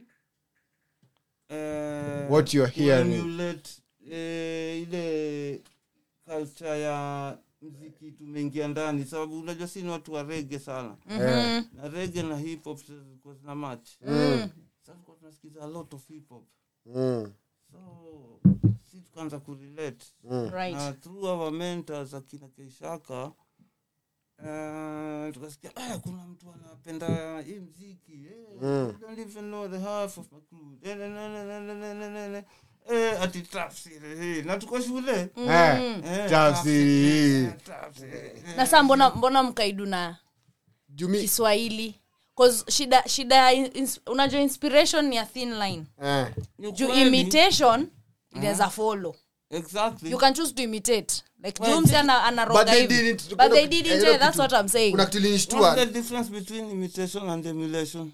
S1: uh,
S2: What you're hearing.
S1: emulate, eh, ile culture ya mziki tumeingia ndani sababu unajua si ni watu wa rege sana
S2: Eh.
S1: na rege na hip hop zilikuwa zina match
S3: Mm.
S1: sasa tulikuwa tunasikiza a lot of hip hop
S2: Mm.
S1: so si tukaanza kurelate
S2: Mm.
S3: right
S1: na through our mentors akina keishaka uh, tukasikia eh, kuna mtu anapenda hii mziki eh,
S2: Mm.
S1: you don't even know the half of my crew Eh, ne, ne, ne, ne, ne, ne, ne, ne, ne. Eh, ati tafsiri eh, na tuko shule
S2: Eh,
S1: Eh,
S2: tafsiri.
S1: eh, tafsiri, eh.
S3: na saa mbona mbona mkaidu na
S2: Jumi-
S3: kiswahili 'Cause shida shida ya ins, unajua inspiration ni a thin line
S2: eh.
S1: Ni
S3: juu
S1: kweli.
S3: imitation inaweza follow
S1: Exactly.
S3: you can choose to imitate like
S1: Well,
S3: jumsi ana anaroga
S2: But they
S3: hivi.
S2: didn't.
S3: but
S2: Kuna-
S3: they didn't
S2: eh,
S3: eh,
S2: kuna
S3: that's
S2: kitu-
S3: what i'm saying
S2: kuna kitu
S1: What's
S2: ilinishtua
S1: the difference between imitation and emulation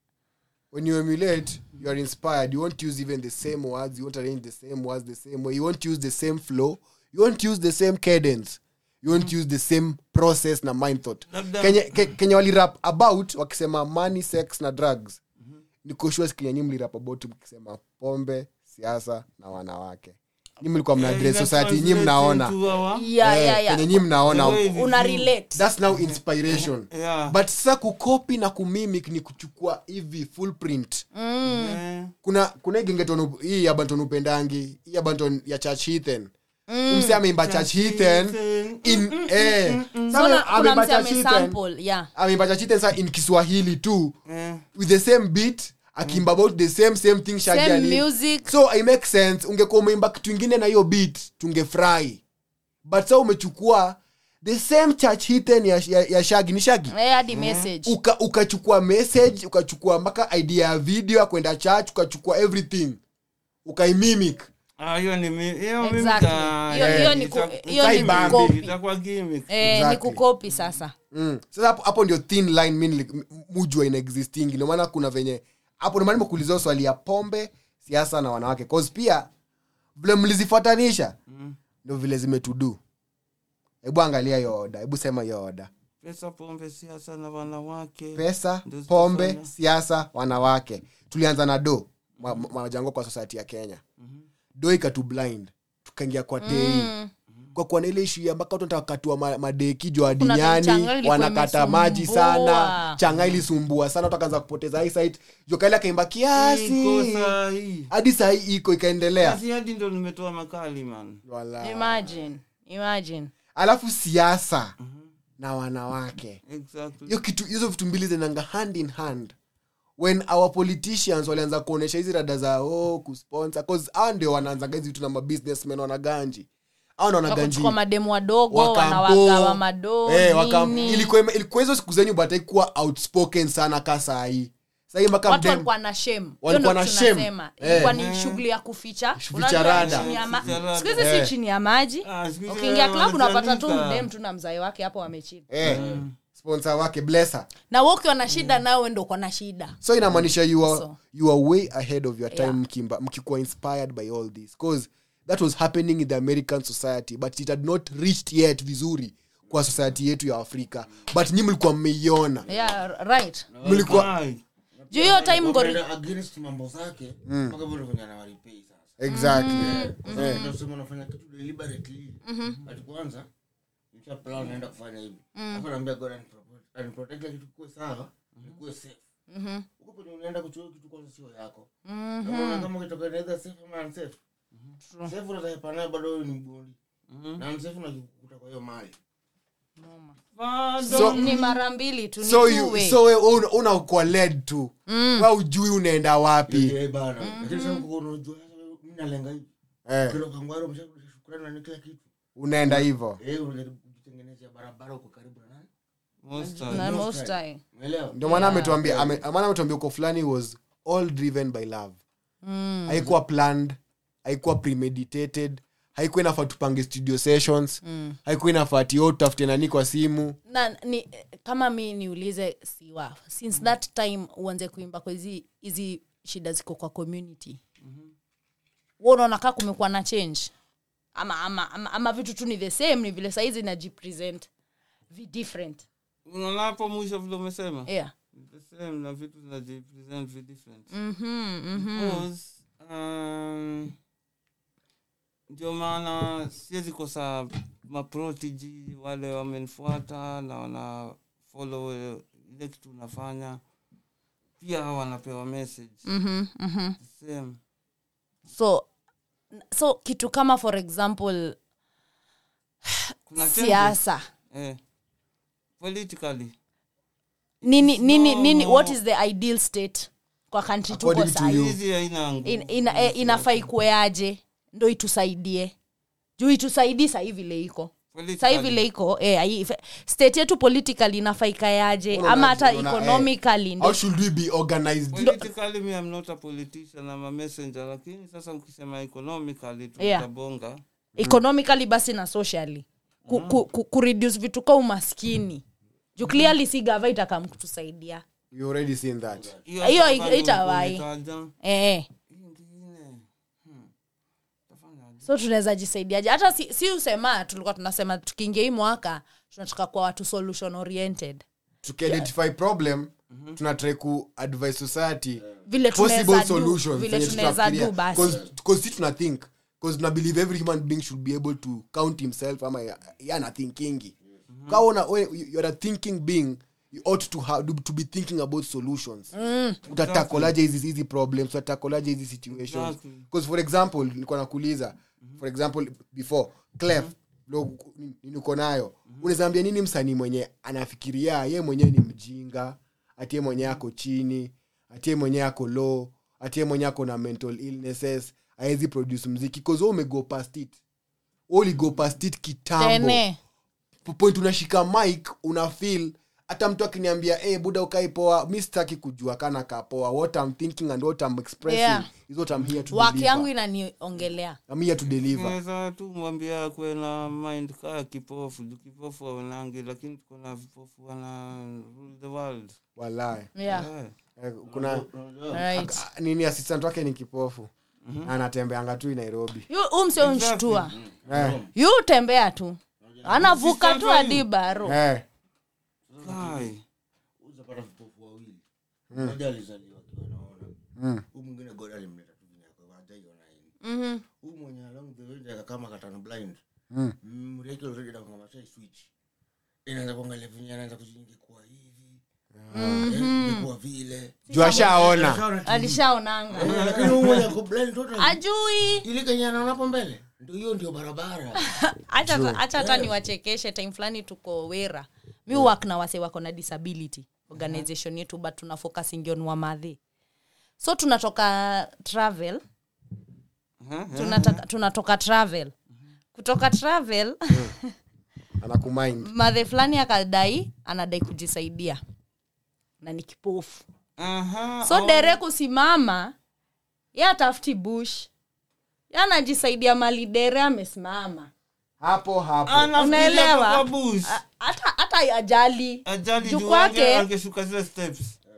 S2: when you emulate you are inspired you won't use even the same words you won't arrange the same words the same way you won't use the same flow you won't use the same cadence you won't use the same process na mind thought
S1: Labda-
S2: kenye, ke, kenye walirap about wakisema money sex na drugs nikoshua kenye nyi mlirap about mkisema pombe siasa na wanawake nyi mlikuwa mna
S1: Eh,
S2: address
S1: ina
S2: society nyi
S1: translate
S2: mnaona
S1: into our-
S3: yeah,
S2: Eh,
S3: yeah, yeah.
S2: kenye nyi mnaona
S1: The way-
S3: una relate
S2: thats now inspiration
S1: Yeah.
S2: but sasa kukopi na kumimic ni kuchukua hivi full print
S1: Eh,
S2: kuna kuna hii gengeton hii ya banton upendangi hii ya banton ya church heathen mse ameimba church heathen in eh
S3: Mbona
S2: Sasa
S3: kuna
S2: ameimba
S3: mse
S2: church heathen
S3: amesample yeah
S2: ameimba church heathen sa in kiswahili tu
S1: eh.
S2: with the same beat akimba about the same same thing Shaggy
S3: same
S2: ali-
S3: music
S2: so i make sense ungekuwa umeimba kitu ingine na hiyo beat tungefurahi but sa umechukua the same church heathen ya, ya, ya shagi ni shagi
S3: eh hadi message
S2: uka ukachukua message ukachukua mpaka idea ya video ya kwenda church ukachukua everything ukaimimic
S1: Ah, hiyo ni mi- hiyo mimi
S3: Exactly.
S1: ka-
S3: Hiyo-
S1: eh,
S3: hiyo ni
S1: ita-
S3: ku- hiyo ni
S1: ita-
S3: kukopi.
S1: itakuwa gimmick.
S3: eh ni
S2: Exactly.
S3: kukopi sasa
S2: mm. sasa hapo, hapo ndio thin line mi nili- m- mujua ina existing ndio maana kuna venye hapo ndio maana nimekuulizia swali ya pombe siasa na wanawake cause pia vile mlizifuatanisha ndio vile zimetudu hebu angalia hiyo oda hebu sema hiyo oda
S1: pesa pombe siasa na wanawake
S2: pesa
S1: Ndio
S2: pombe
S1: zitafanya.
S2: siasa wanawake tulianza na do ma- ma- majango kwa society ya kenya do ikatu blind tukaingia kwa tei kwa kuwa na ile ishu ya mpaka watu watakatua ma, madeki juu
S3: Kuna time
S2: adinyani
S3: changa ilikuwa
S2: wanakata maji sana
S3: imesumbua.
S2: changa ilisumbua sana watu akaanza kupoteza eyesight juu kaili akaimba
S1: Iko
S2: kiasi
S1: sahi.
S2: hadi sahii iko ikaendelea
S1: Basi hadi ndo nimetoa makali man
S2: Wala.
S3: imagine imagine
S2: alafu siasa na wanawake
S1: exactly
S2: hiyo kitu hizo vitu mbili zinanga hand in hand when our politicians walianza kuonyesha hizi rada za oh, kusponsor cause hao ndio wanaanzaga hizi vitu na mabusinessmen wanaganji au na wanaganji
S3: wakuchukua mademu wadogo
S2: Wakampo.
S3: wanawagawa madoo
S2: Eh, wakam-
S3: nini.
S2: ilikuwa ime- ilikuwa hizo siku zenyu but haikuwa outspoken sana ka sahii sahii mpaka
S3: watu
S2: mdem-
S3: walikuwa na shame Hiyo
S2: Walikuwa
S3: ndo
S2: na
S3: kitu
S2: shame.
S3: nasema.
S2: Eh.
S3: ilikuwa ni shughuli ya kuficha
S2: Kuficha
S3: Unajua
S2: rada.
S3: chini ya ma-
S1: Kuficha rada.
S3: siku hizi
S2: Eh.
S3: si chini ya maji
S1: Ah, siku hizi
S3: ukiingia club unapata tu
S1: wanachanika.
S3: mdem tu na mzae wake hapo wamechini
S2: eh, sponsor wake blessa
S3: na we ukiwa na shida nawe ndo uko na shida
S2: so inamaanisha you are,
S3: So.
S2: you are way ahead of your time
S3: Yeah.
S2: mkimba mkikuwa inspired by all this cause that was happening in the american society but it had not reached yet vizuri kwa society yetu ya afrika but nyi mlikuwa mmeiona
S3: yeah, right
S2: mlikuwa
S1: Ai.
S3: juu hiyo time ngori
S4: Wameenda against mambo zake mpaka vile venye anawaripei sasa
S2: exactly
S4: Sasa unasema unafanya kitu deliberately ati kwanza nisha plan naenda kufanya hivi hapo naambia god aniprotect- aniprotect kila kitu kuwe sawa nikuwe safe huko kwenye unaenda kuchukua kitu kwanza sio yako unaona kama ukitoka either safe ama unsafe safe unataka naye bado wewe ni mgoli na unsafe unajikuta kwa hiyo mali
S2: so,
S3: ni mara mbili tu ni
S2: so,
S3: two
S2: you,
S3: way.
S2: so we una- unakuwa led tu wa ujui unaenda wapi
S4: Eh, bana lakini sasa uko unajua sasa mimi nalenga hivi
S2: eh,
S4: kila kangwaro umeshakurudisha shukrani na kila kitu
S2: unaenda hivo
S4: eh unajaribu kujitengenezea barabara uko karibu na nani
S1: Most
S3: Na
S1: times.
S3: most time.
S4: umeelewa
S2: ndio maana ametuambia ame- maana ametuambia uko fulani was all driven by love haikuwa planned haikuwa premeditated haikuwa inafaa tupange studio sessions haikuwa inafaa tio tutafute nani kwa simu
S3: na ni kama mi niulize siwa since that time uanze kuimba kwa hizi hizi shida ziko kwa community mm-hmm. unaona kaa kumekuwa na change ama, ama, ama, ama vitu tu ni the same ni vile saizi najipresent vi different
S1: unaona hapo mwisho vile umesema
S3: yeah.
S1: the same na vitu zinajipresent vi different
S3: mm-hmm, mm-hmm.
S1: Because, um, ndio maana siwezi kosa maprotiji wale wamenifuata na wana follow eh, ile kitu unafanya pia wanapewa message
S3: Mm-hmm, mm-hmm.
S1: The same
S3: so so kitu kama for example
S1: kuna changes,
S3: siasa
S1: eh, politically
S3: nini nini nini
S1: No.
S3: what is the ideal state kwa country tuko
S2: According to
S3: sahi
S2: you.
S1: hizi haina nguvu.
S3: in, ina, eh, inafaa ikueaje ndo itusaidie juu itusaidii sahii vile iko sahii
S1: Politically.
S3: vile iko eh, hai- fe- state yetu politically inafaa ikaeaje
S2: Unaona-
S3: ama hata
S2: unaona, eh,
S3: economically ndo
S2: how should we be organized
S1: politically me I'm not a politician I'm a messenger lakini sasa ukisema economically
S3: Yeah.
S1: tutabonga
S3: economically basi na socially ku, ku, ku, kureduce vitu ka umaskini juu clearly si gava itakam kutusaidia
S2: you already seen that
S1: Hiyo
S3: Hiyo
S1: hata kama
S3: itawai.
S1: umetaja,
S3: eh.
S1: hii ingine, hmm, tafanya
S3: so tunaweza jisaidiaje hata si, si usema tulikuwa tunasema tukiingia hii mwaka tunataka kuwa watu solution oriented
S2: tukiidentify problem tunatrai ku advise society
S3: vile
S2: possible
S3: tunaweza do
S2: solutions
S3: vile
S2: zenye
S3: tunaweza
S2: tutafikiria.
S3: do basi
S2: 'Cause- 'cause si tuna think bcause tuna believe every human being should be able to count himself ama ya- yana thinkingi kaona you're a thinking being you ought to, have, to be thinking about solutions utatakolaje hizi hizi problems utatakolaje hizi situations
S1: Exactly.
S2: because for example nilikuwa nakuuliza for example before clef lo niko nayo unaweza ambia nini msanii mwenye anafikiria ye mwenyewe ni mjinga atie mwenyewe ako chini atie mwenyewe ako low atie mwenyewe ako na mental illnesses aezi produce mziki bcause umego past it Wewe uligo past it kitambo
S3: tene
S2: point unashika mic una feel hata mtu akiniambia hey, buda ukai poa mi sitaki kujua kana kaa poa what I'm thinking and what I'm expressing
S3: Yeah.
S2: is what I'm here to
S3: wake yangu
S2: deliver.
S3: inaniongelea
S2: I'm here to deliver
S1: naweza tu mwambia kuwe na mind kaa kipofu juu kipofu awenangi lakini tuko na vipofu wana rule the world
S2: walai
S3: yeah.
S1: Eh.
S2: Eh, kuna
S3: right.
S2: ah, nini assistant wake ni kipofu anatembeanga tu nairobi
S3: Yu- huu msio unshtua
S2: eh,
S3: yu tembea tu anavuka tu hadi baro
S2: eh,
S1: Kai.
S4: uzapata vipofu wawili mmoja alizaliwa akiwa naona huu mwingine god alimleta tu vile ako hajaiona yeye
S3: Mhm.
S4: huu mwenye along the way ndio kama katana blind mreki already anakwamba sasa switch inaanza kuangalia venye anaanza kujiingia kuwa hivi eh, ingekuwa vile
S2: juu ashaona
S4: Ashaona TV.
S3: alishaonanga
S4: Eh, lakini huyu mwenye ako blind total
S3: ajui
S4: ile kenye anaona hapo mbele ndio hiyo ndio barabara
S3: hacha hacha hata niwachekeshe time fulani tuko wera mi work na wase wako na disability organization yetu but tuna focusing on wamadhi so tunatoka travel tunataka, tunatoka travel kutoka travel
S2: anakumind
S3: madhe fulani akadai anadai kujisaidia na ni kipofu
S1: Aha,
S3: so dere kusimama ye atafuti bush ye anajisaidia mali dere amesimama
S2: hapo hapo
S1: anafikiria
S3: unaelewa
S1: kwa bush.
S3: A- hata hata ajali
S1: ajali
S3: juu
S1: juu
S3: kwake
S1: kwake angeshuka zile steps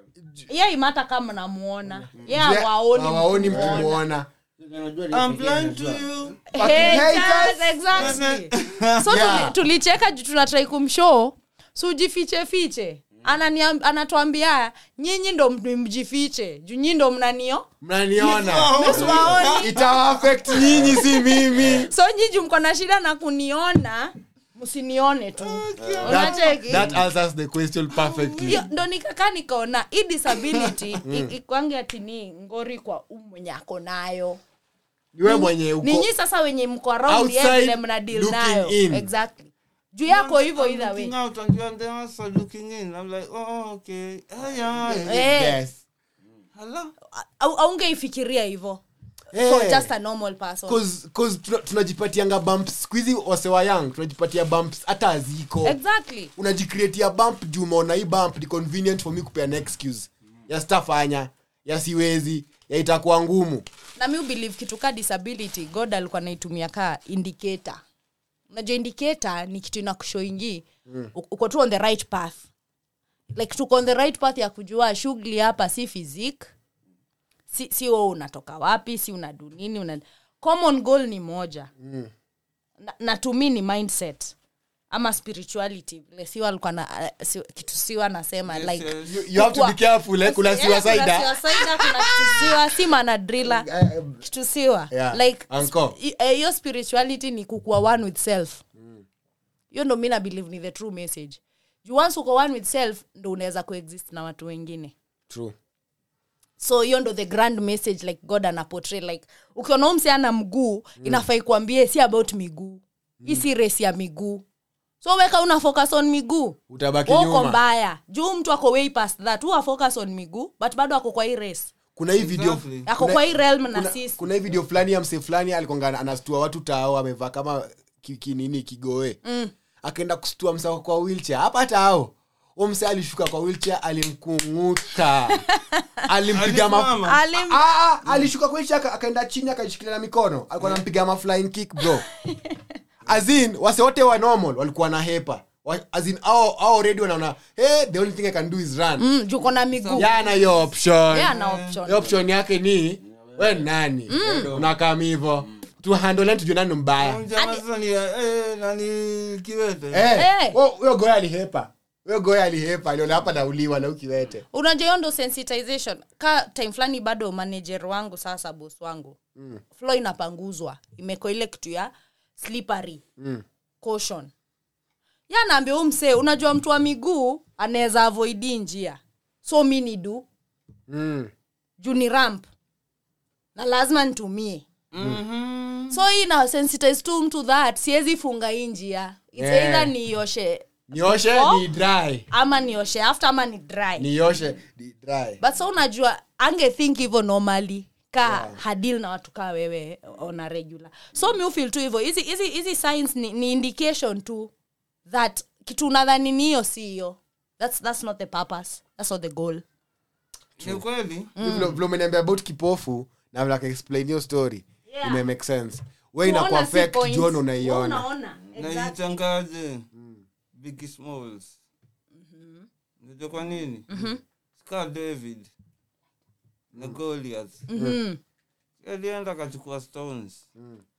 S3: ye imata kama namuona ye
S2: Je,
S3: awaoni
S2: hawaoni mkimwona
S4: Unajua ni
S1: I'm
S4: pekee
S1: blind to
S4: anajua.
S1: you
S3: Haters, exactly. so
S2: Yeah.
S3: tuli- tulicheka juu tunatrai kumshow so ujifiche fiche Ananiam- anatuambia nyinyi ndo m- mjifiche juu nyinyi ndo mnanio
S2: mnaniona
S3: msiwaoni
S2: itawaafect nyinyi si mimi
S3: so nyinyi mko na shida na kuniona msinione tu
S2: that,
S3: unacheki
S2: that answers the question perfectly
S3: Hiyo ndo nikakaa nikaona hii disability i- ikwange atini ngori kwa u mwenye ako nayo
S2: niwe mwenye uko
S3: ninyi sasa wenye mko around ye
S2: outside
S3: vile mna deal
S2: looking
S3: nayo
S2: in.
S3: exactly juu yako hivyo
S1: I'm
S3: either way
S1: looking out and you are there also looking in i'm like oh okay ah, yeah.
S3: Eh,
S2: yes
S1: Hello?
S3: au- aungeifikiria hivyo
S2: Eh.
S3: for just a normal person
S2: Cause- cause tuna- tunajipatianga bumps skuhizi wasewa young tunajipatia bumps hata aziko
S3: exactly
S2: unajicreatia bump juu umeona hii bump ni convenient for me kupeana excuse ya stafanya ya siwezi ya itakuwa ngumu
S3: na mi believe kitu ka disability god alikuwa naitumia ka indicator unajua indicator ni kitu inakushoingi mm. uko tu on the right path like tuko on the right path ya kujua shughuli hapa si physique si, si wewe unatoka wapi si unadu nini una common goal ni moja mm. na, na to me ni mindset ama spirituality vile siwa alikuwa na uh, si, kitu siwa nasema like
S1: yes.
S2: you, you have to be
S3: Kukua-
S2: careful eh? kuna
S3: Yeah,
S2: siwa
S3: kuna
S2: saida
S3: siwa saida, kuna kitusiwa si manadrila kitusiwa
S2: Yeah,
S3: like
S2: anko.
S3: sp- i- eh, hiyo spirituality ni kukuwa one with self hiyo ndo mi na believe ni the true message juu once uko one with self ndo unaweza kuexist na watu wengine
S2: True.
S3: so hiyo ndo the grand message like god anapotray like ukiona umse ana mguu mm. inafai kuambie si about miguu hii si race ya miguu so weka una focus on miguu
S2: utabaki
S3: Wewe uko
S2: nyuma
S3: mbaya juu mtu ako way past that huwa focus on miguu but bado ako kwa hii race
S2: kuna hii video
S1: Exactly.
S3: ako
S2: kuna-
S3: kwa hii realm na
S2: kuna,
S3: sisi
S2: kuna hii video fulani ya mse fulani alikonga anastua watu tao amevaa kama ki- kinini kigoe mm. akaenda kustua mse wako kwa wheelchair hapa tao huo mse alishuka kwa wheelchair alimkunguta alimpiga ma
S1: Alisimama.
S3: Alim-
S2: Ah, ah, alishuka kwa wheelchair aka- akaenda chini akajishikilia na mikono alikuwa anampiga ma flying kick bro azin wase wote wa normal walikuwa na hepa Wa- azin au au already wanaona hey, the only thing i can do is run
S3: mm, juko na miguu
S2: yana hiyo option
S3: Yeah, ana option.
S2: Hiyo option yake ni we ni nani unakam hivo tuhandole tujue nani mbaya
S1: Jamaa sasa ni eh, nani kiwete
S2: Eh,
S3: Eh.
S2: huyo- huyo goya alihepa huyo goya alihepa aliona hapa nauliwa na ukiwete
S3: unajua hiyo ndo sensitization ka time fulani bado manager wangu sasa bos wangu mm. flo inapanguzwa imeko ile kitu ya slippery mm. caution ya naambia huu msee unajua mtu wa miguu anaweza avoidi njia so mi ni du
S2: mm.
S3: juu ni ramp na lazima nitumie
S1: Mhm.
S3: so hii na sensitize tu mtu that siwezi funga hii njia It's
S2: Yeah.
S3: either nioshe
S2: nioshe
S3: Oh.
S2: ni dry
S3: ama nioshe after ama ni dry
S2: nioshe ni dry
S3: but so unajua ange think hivyo normally ka yeah. hadil na watu kaa wewe on a regular so mi ufil tu hivyo hizi hizi hizi signs ni, ni indication tu that kitu unadhani ni hiyo si hiyo that's, that's not the purpose that's not the goal
S1: ni kweli
S2: vile vile umeniambia about kipofu na vile akaexplain hiyo story
S3: Yeah.
S2: ime make sense we ina
S3: Kuona si
S2: kuaffect
S3: points.
S2: juona
S3: Wewe
S2: unaiona
S3: unaona exactly.
S1: naitangaje big smalls najua kwa nini ska david na goliath
S3: Mhm.
S1: alienda akachukua stones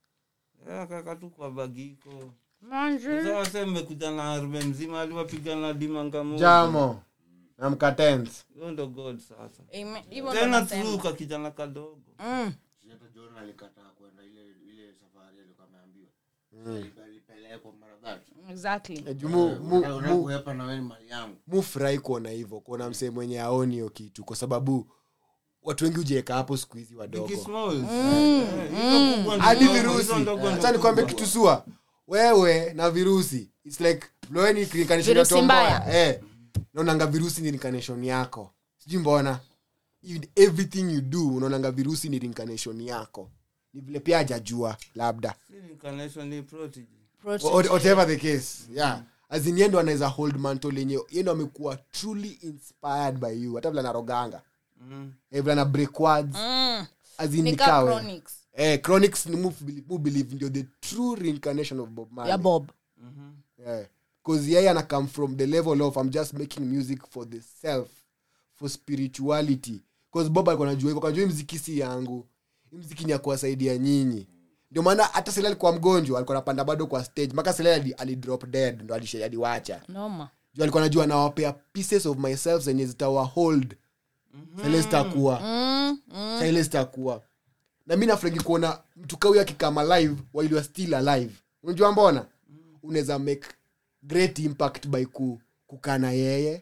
S1: Eh, akaweka tu kwa bagiko
S3: Manze.
S1: sasa mmekuja na arme mzima aliwapigana dimanga moja
S2: jamo na mkatens
S1: hiyo ndo god sasa
S3: Ime- hivyo ndo
S1: tena
S3: nasema.
S1: through ka kijana kadogo
S3: Mm.
S4: hata John alikataa kwenda ile ile safari alikuwa ameambiwa alipelekwa mara that
S3: exactly
S2: Eh, juu mu- mu-
S4: Unataka
S2: mu-
S4: kuhepa na wewe ni mali yangu
S2: mufurahi kuona hivyo kuona msee mwenye aoni hiyo kitu kwa sababu watu wengi hujieka hapo siku hizi wadogo
S1: Big Smalls. Eh, hizo kubwa ndio
S2: hadi
S1: ndogo,
S2: virusi
S1: hizo ndogo ndio
S2: acha nikwambie
S1: kubwa.
S2: kitu sua wewe na virusi its like loeni reincarnation ya
S3: Virusi
S2: tomboya
S3: mbaya.
S2: eh naonanga virusi ni reincarnation yako sijui mbona You- everything you do unaonanga virusi ni reincarnation yako ni vile pia hajajua labda
S1: Si reincarnation ni prodigy.
S3: Protein.
S2: Wha- whatever the case yeah as in yendo anaweza hold mantle yenye yendo amekuwa truly inspired by you hata vile anaroganga
S1: Mm.
S2: eh, vile ana break words
S3: Mm.
S2: as in
S3: Ni
S2: ni
S3: ka
S2: kawe.
S3: chronics
S2: eh chronics ni mu mu believe ndio the true reincarnation of bob marley
S3: ya bob
S2: yeah cause yeye ana come from the level of i'm just making music for the self for spirituality cause bob alikuwa anajua hivyo kanajua hii mziki si yangu hii mziki ni ya kuwasaidia nyinyi ndio maana hata sele alikuwa mgonjwa alikuwa anapanda bado kwa stage mpaka sele ali, ali drop dead ndo alisha- aliwacha
S3: noma
S2: juu alikuwa anajua nawapea pieces of myself zenye zitawa hold sele zitakuwa
S3: mm. Mm.
S2: sele zitakuwa na mi nafuragi kuona mtu kauyo akikama alive while you are still alive unajua mbona unaweza make great impact by ku, kukaa na yeye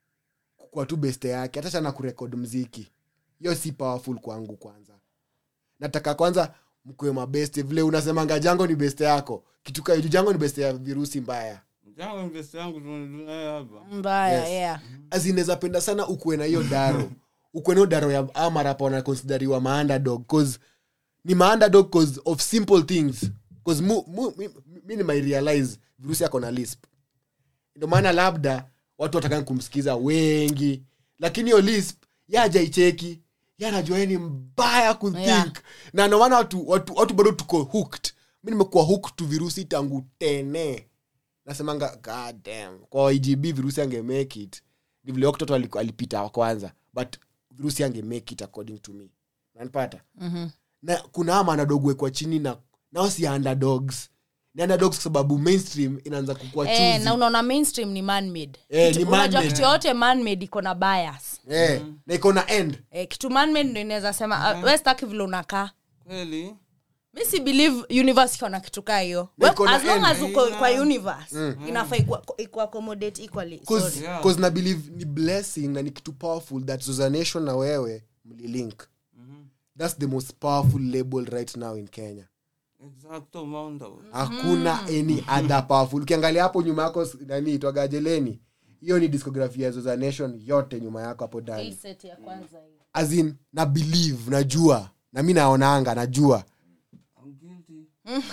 S2: kwa tu beste yake hata sana kurekod mziki hiyo si powerful kwangu kwanza nataka kwanza mkue mabeste vile unasemanga jango ni beste yako kitu ka- jango ni beste ya virusi mbaya
S1: Jango invest yangu tunayo hapa.
S3: mbaya
S2: Yes.
S3: yeah
S2: azinaweza penda sana ukuwe na hiyo daro ukuwe na hiyo daro ya amarapa wanakonsideriwa maandadog cause ni maandadog cause of simple things cause mu, mu, mi, mi ni my realize virusi ako na lisp ndio maana labda watu watakani kumsikiza wengi lakini hiyo lisp ya hajaicheki ya anajua yeye ni mbaya kuthink
S3: Yeah.
S2: na ndio maana watu, watu, watu bado tuko hooked mi nimekuwa hooked tu virusi tangu tene nasemanga god damn kwa igb virusi ange make it ni vile oktoto alipita wa kwanza but virusi ange make it according to me nanipata
S3: Mhm.
S2: na kuna ama anadogwekwa chini na nao si underdogs ni underdogs kwa sababu mainstream inaanza kukua
S3: Eh,
S2: choosy.
S3: na unaona mainstream ni manmade
S2: Eh,
S3: Kitu-
S2: ni
S3: unajua
S2: man-made.
S3: kitu yote manmade iko na bias
S2: Eh, na iko na end
S3: eh, kitu manmade ndo inaweza sema uh, we staki vile unakaa
S1: Kweli.
S3: mi si believe universe iko na kitu kaa hiyo
S2: Na
S3: We-
S2: iko na
S3: as long
S2: end.
S3: as uko
S1: Yeah.
S3: kwa universe inafaa iku- iku accommodate equally
S2: Cause-
S3: Sorry.
S1: Yeah.
S2: cause na believe ni blessing na ni kitu powerful that zozanation na wewe mlilink thats the most powerful label right now in kenya
S1: Exacto, Mondo.
S2: hakuna any other powerful ukiangalia hapo nyuma yako s- nani itwagajeleni hiyo ni discography ya Zoza nation yote nyuma yako hapo
S3: Hii
S2: ndani
S3: set ya kwanza hii.
S2: as in na believe najua na mi naonanga najua
S1: I'm guilty.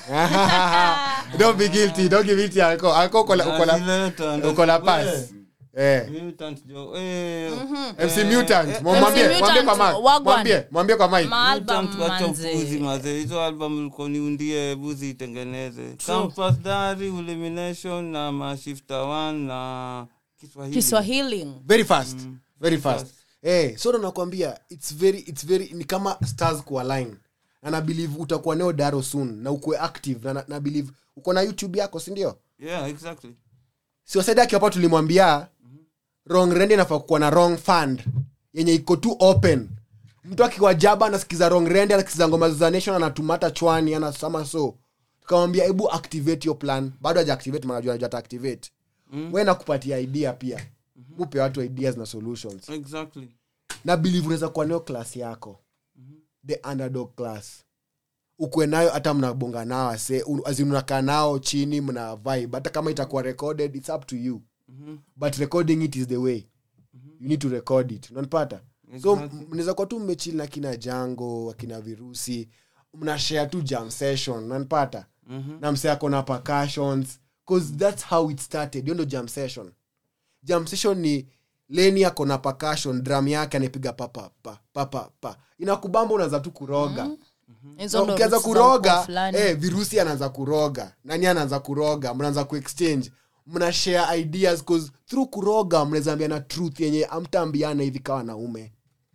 S2: don't be guilty don't give it to alcohol alcohol uko la- uko la
S1: Nazileta, ndo-
S2: uko la
S1: we,
S2: pass eh
S1: Mutant jo- eh,
S2: MC
S1: eh,
S2: Mutant
S1: eh,
S2: mwambie
S3: MC
S2: mwambie kwa
S3: Mutant,
S2: mic
S3: wagwan.
S2: mwambie mwambie kwa mic
S3: Maalbum
S1: Mutant wacha
S3: manze.
S1: upuzi maze hizo album ulikuwa niundie buzi itengeneze campus dari elimination na mashifta one na kiswahili
S3: kiswahili
S2: very fast very fast eh so ndo nakwambia it's very it's very ni kama stars kualign na na believe utakuwa neo daro soon na ukue active na, na, na believe uko na youtube yako si ndio
S1: yeah exactly
S2: siwasaidi akiwapa tulimwambia wrong rende inafaa kuwa na wrong fund yenye iko tu open mtu akiwa jaba anasikiza wrong rende anasikiza ngoma za nation anatumata chwani anasama so tukamwambia hebu activate your plan bado haja activate manajua anajua ata activate mm. we nakupatia idea pia mupe watu ideas na solutions
S1: exactly
S2: na believe unaweza kuwa nayo class yako the underdog class ukwe nayo hata mnabonga nao ase unakaa nao chini mna vibe hata kama itakuwa recorded it's up to you but recording it is the way you need to record it unanipata so
S1: Exactly.
S2: mnaweza kuwa tu mmechili na kina jango akina virusi mnashare tu jam session unanipata na mse ako na percussions cause that's how it started hiyo ndo jam session jam session ni leni ako na percussion drum yake anapiga papa pa papa pa inakubamba unaanza tu kuroga
S3: hizo
S2: Na
S3: ndo
S2: ukianza
S3: roots za ukoo
S2: kuroga
S3: fulani.
S2: eh, virusi anaanza kuroga nani anaanza kuroga mnaanza kuexchange mna share ideas cause through kuroga mnaweza ambiana truth yenye amtaambiana hivi kawa wanaume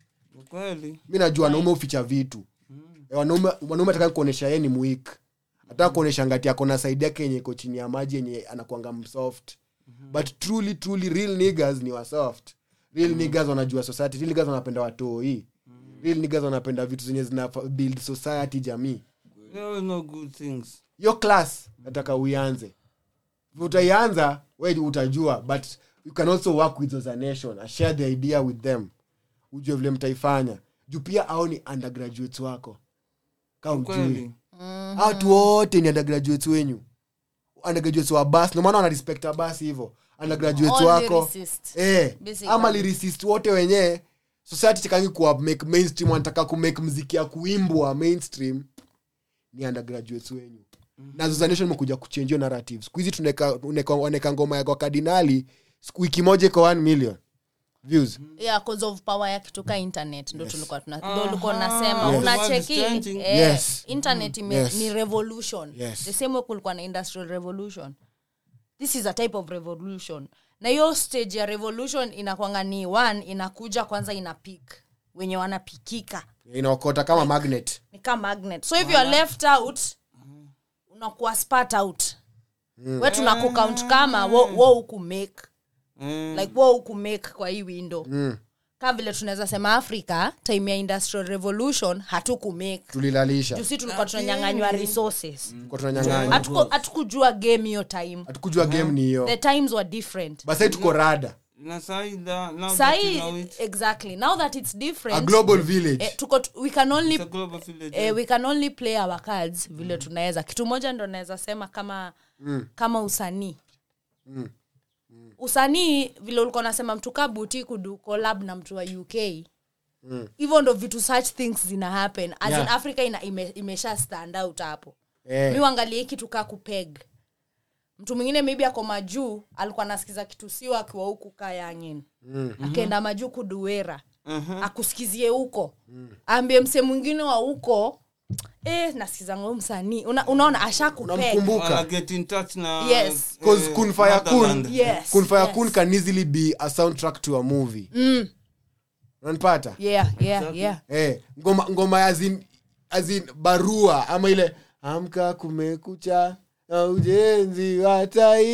S1: kweli
S2: mi najua wanaume huficha vitu Eh, wanaume wanaume ataka kuonyesha yeye ni mwik ataka kuonyesha ngati ako na saidi yake yenye iko chini ya maji yenye anakuanga msoft but truly truly real niggas ni wasoft real niggas wanajua society real niggas wanapenda watoi real niggas wanapenda vitu zenye zina build society jamii
S1: there are no good things
S2: hiyo class nataka uianze utaianza we utajua but you can also work with as a nation and share the idea with them ujue vile mtaifanya juu pia au ni undergraduates wako ka ujui
S1: kweli
S2: watu wote ni undergraduates wenyu undergraduates wa bas ndomaana wanarespect basi hivo undergraduates
S3: All
S2: wako
S3: lyricists.
S2: eh,
S3: Basically.
S2: ama lyricist wote wenyewe society chikangi kuwa make mainstream wanataka kumake mziki ya kuimbwa mainstream ni undergraduates wenyu na zozanation imekuja kuchange hiyo narrative siku hizi tuneka- uneka- waneka ngoma ya kwa kardinali siku- wiki moja iko 1 million views
S3: yeah, cause of power ya kituka internet ndo tulikuwa tuna ndo ulikuwa unasema
S2: Yes.
S3: unacheki
S1: The world is changing.
S3: eh,
S2: Yes.
S3: internet ime,
S2: Yes.
S3: ni revolution
S2: Yes.
S3: the same way kulikuwa na industrial revolution this is a type of revolution na hiyo stage ya revolution inakwanga ni one inakuja kwanza ina peak wenye wanapikika
S2: inaokota kama magnet
S3: ni kama magnet so if you are left out unakuwa spat out we tunakukaunt kama wo, wo ukumake
S1: Mm.
S3: like wo ukumake kwa hii window mm. kama vile tunaweza sema africa time ya industrial revolution hatukumake
S2: tulilalisha
S3: jusi tulikuwa tunanyanganywa resources
S2: kwa tunanyang'anya
S3: Hatuku- hatukujua game hiyo time
S2: hatukujua game ni hiyo
S3: the times were different
S2: basi tuko rada
S1: na sahi da- now that you
S3: sahi
S1: know it,
S3: exactly now that it's
S2: a
S3: different
S2: global village
S3: eh, tuko we can only
S1: it's a global village.
S3: eh, we can only play our cards vile tunaweza kitu moja ndo naweza sema kama mm. kama usanii
S2: Mm.
S3: usanii vile ulikuwa nasema mtu kaa buti kudu collab na mtu wa uk hivyo ndo vitu such things zina happen as
S2: Yeah.
S3: in africa ina, ime, imesha stand out hapo
S2: Eh.
S3: mi uangalie kitu kaa kupeg mtu mwingine maybe ako majuu alikuwa anasikiza kitu sio akiwa huku kayangin mm. akaenda majuu kuduera
S1: Uh-huh.
S3: akusikizie huko aambie mse mwingine wa huko eh, nasikizanga huyu msanii Una, unaona ashakupeg
S2: unamkumbuka
S1: Wanna get in touch na
S3: Yes.
S2: Cause
S1: eh,
S2: Kun Faya Kun-
S1: motherland.
S3: yes,
S2: kun fire
S3: yes.
S2: kun can easily be a soundtrack to a movie
S3: Mm,
S2: unanipata
S3: yeah, yeah, yeah.
S2: eh, ngoma ngoma azin, azin barua ama ile amka kumekucha na ujenzi wa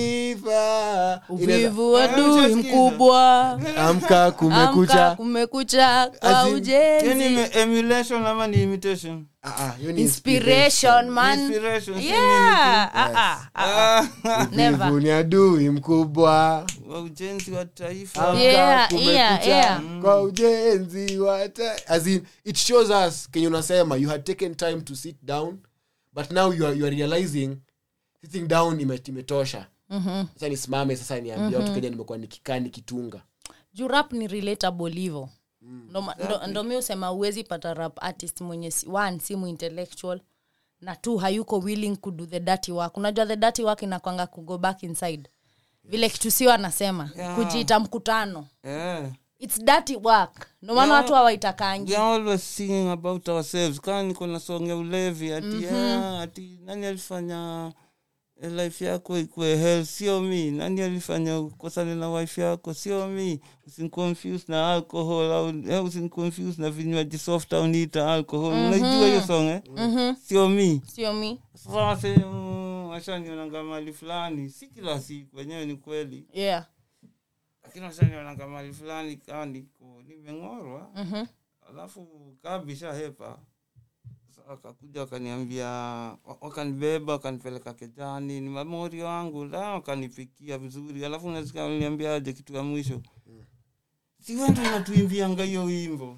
S2: taifa
S3: uvivu
S1: Ah,
S3: adui
S1: nishasikiza.
S3: mkubwa
S2: amka
S3: amka
S2: kumekucha
S3: kumekucha kwa
S2: As in,
S1: Hiyo ni
S3: ujenzi
S1: ime- emulation ama ni imitation
S2: Ah, ah, hiyo ni
S3: inspiration man
S1: Inspiration, si
S3: yeah ah, ah, ah.
S1: Ah,
S3: Never.
S2: Wivu ni adui mkubwa
S1: wa ujenzi wa taifa
S2: Amka
S3: Yeah,
S2: kumekucha
S3: yeah, yeah.
S2: kwa ujenzi wa ta- as in, it shows us kenye unasema you had taken time to sit down but now you are, you are realizing sitting down ime- imetosha sasa nisimame sasa niambia watu kenya nimekuwa nikikaa nikitunga
S3: juu rap ni relatable hivo ndo, ma- ndo, ndo mi usema uwezi pata rap artist mwenye si- one simu intellectual na two hayuko willing kudo the dirty work unajua the dirty work inakwanga kugo back inside vile kitu sio anasema
S1: Yeah.
S3: kujiita mkutano
S1: yeah.
S3: its dirty work ndo maana
S1: Yeah.
S3: watu hawaitakangi
S1: we are always singing about ourselves kaa niko na song ya ulevi ati mm-hmm. ati nani alifanya eh, life yako ikuwe hell sio mi nani alifanya ukosane na wife yako sio mi usinconfuse na alcohol au eh, usinconfuse na vinywaji soft au niita alcohol unaijua hiyo song eh?
S3: Mhm.
S1: sio mi
S3: sio mi
S1: sasa wase mm, washanionanga mali fulani si kila siku wenyewe ni kweli
S3: yeah
S1: lakini washanionanga mali fulani kaa niko nimeng'orwa
S3: Mhm.
S1: alafu kabisha hepa Sasa wakakuja wakaniambia wa- wakanibeba wakanipeleka kejani ni mamori wangu la wakanipikia vizuri alafu nasikia waliniambiaje kitu ya mwisho si wendo unatuimbianga hiyo wimbo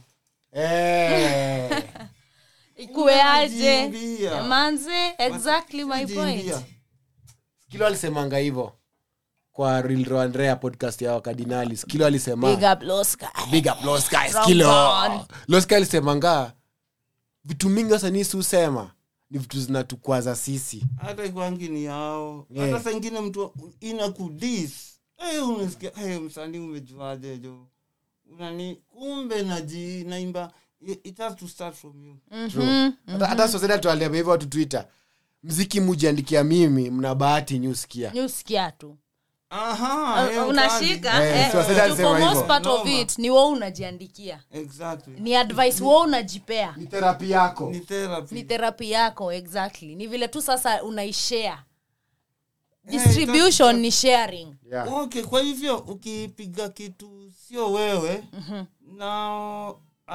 S2: eh.
S3: ikuwe aje
S1: Unajiimbia.
S3: manze exactly my point
S1: Jiimbia.
S2: skilo alisemanga hivo kwa Real Raw Andrea podcast ya wakardinali skilo alisema
S3: big up Loska.
S2: big up Lost Guy,
S3: From
S2: Skilo.
S3: God.
S2: Lost Guy alisemanga vitu mingi wasanii siusema ni vitu zinatukwaza sisi
S1: hata ikwangi ni yao
S2: Yeah.
S1: hata saingine mtu ina kudis hey, unasikia hey, msanii umejuaje jo unani kumbe naji naimba it has to start from you
S2: True. hata hata soseda tualiambia hivyo watu twitter mziki mujiandikia mimi mna bahati nyusikia
S3: nyusikia tu
S1: aha
S3: Uh,
S1: hiyo
S3: unashika
S1: kazi.
S2: Eh,
S3: eh,
S2: si wasanii
S3: juu
S2: alisema
S3: for most
S2: hivyo.
S3: part of
S1: Noma.
S3: it ni wo unajiandikia
S1: exactly
S3: ni advice wo unajipea
S2: ni terapi yako
S1: ni therapy
S3: ni therapy yako exactly ni vile tu sasa unaishare
S1: Eh,
S3: distribution ni sharing
S2: yeah.
S1: okay kwa hivyo ukipiga kitu sio wewe na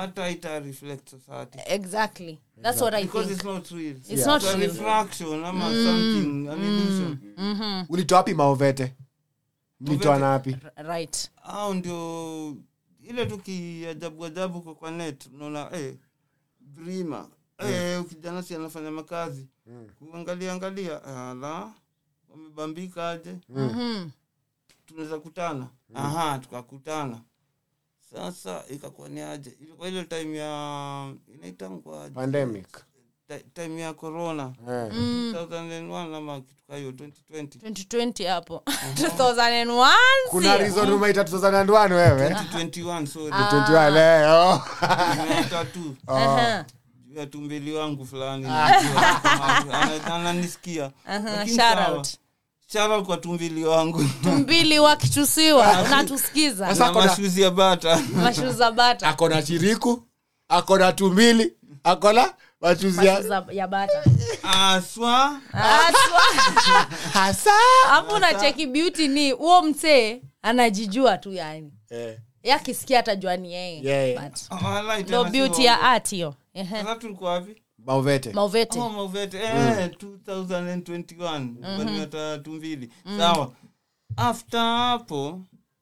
S1: hata ita reflect society
S3: exactly that's what i
S1: because
S3: think
S1: it's not real
S3: It's not
S1: It's a
S3: real.
S1: refraction ama something an illusion
S2: ulitoa wapi maovete mlitoa na wapi
S3: right
S1: au ndio ile tu kiajabu ajabu kwa kwa net unaona eh, brima eh, kijana si anafanya makazi kuangalia angalia ala wamebambika aje
S3: Mhm.
S1: tunaweza kutana aha tukakutana sasa ikakuwa ni aje ilikuwa ile time ya inaitangwa
S2: pandemic
S1: time ya corona
S2: eh.
S1: 2001 ama kitu ka hiyo 2020
S3: 2020 hapo 2001
S2: kuna
S3: si?
S2: reason umeita 2001 wewe
S1: 2021 sorry
S2: 21 leo
S1: Nimeita tu
S3: Aha.
S1: juu ya tumbili wangu fulani najua kama ana- ananisikia
S3: Aha,
S1: Lakini
S3: shout
S1: sawa.
S3: out.
S1: Shout out kwa tumbili wangu
S3: mbili wakichusiwa unatusikiza
S2: Sasa
S1: na
S2: kuna-
S1: mashuzi ya bata
S3: mashuza bata
S2: akona chiriku akona tumbili akona machuzia
S3: Mashuza ya bata
S1: aswa
S3: Aswa.
S2: hasa
S3: hapo unacheki beauty ni huo msee anajijua tu yani
S2: eh.
S3: yakisikia atajua ni yeye
S2: Yeye.
S3: But
S1: Walai,
S3: ndo
S1: tena si
S3: beauty ya
S1: uongo.
S3: art hiyo Ehe.
S1: Sasa tulikuwa wapi
S2: maovete
S3: mauvete
S1: Oh, Mauvete. Eh, 2021 walileta tumbili sawa after hapo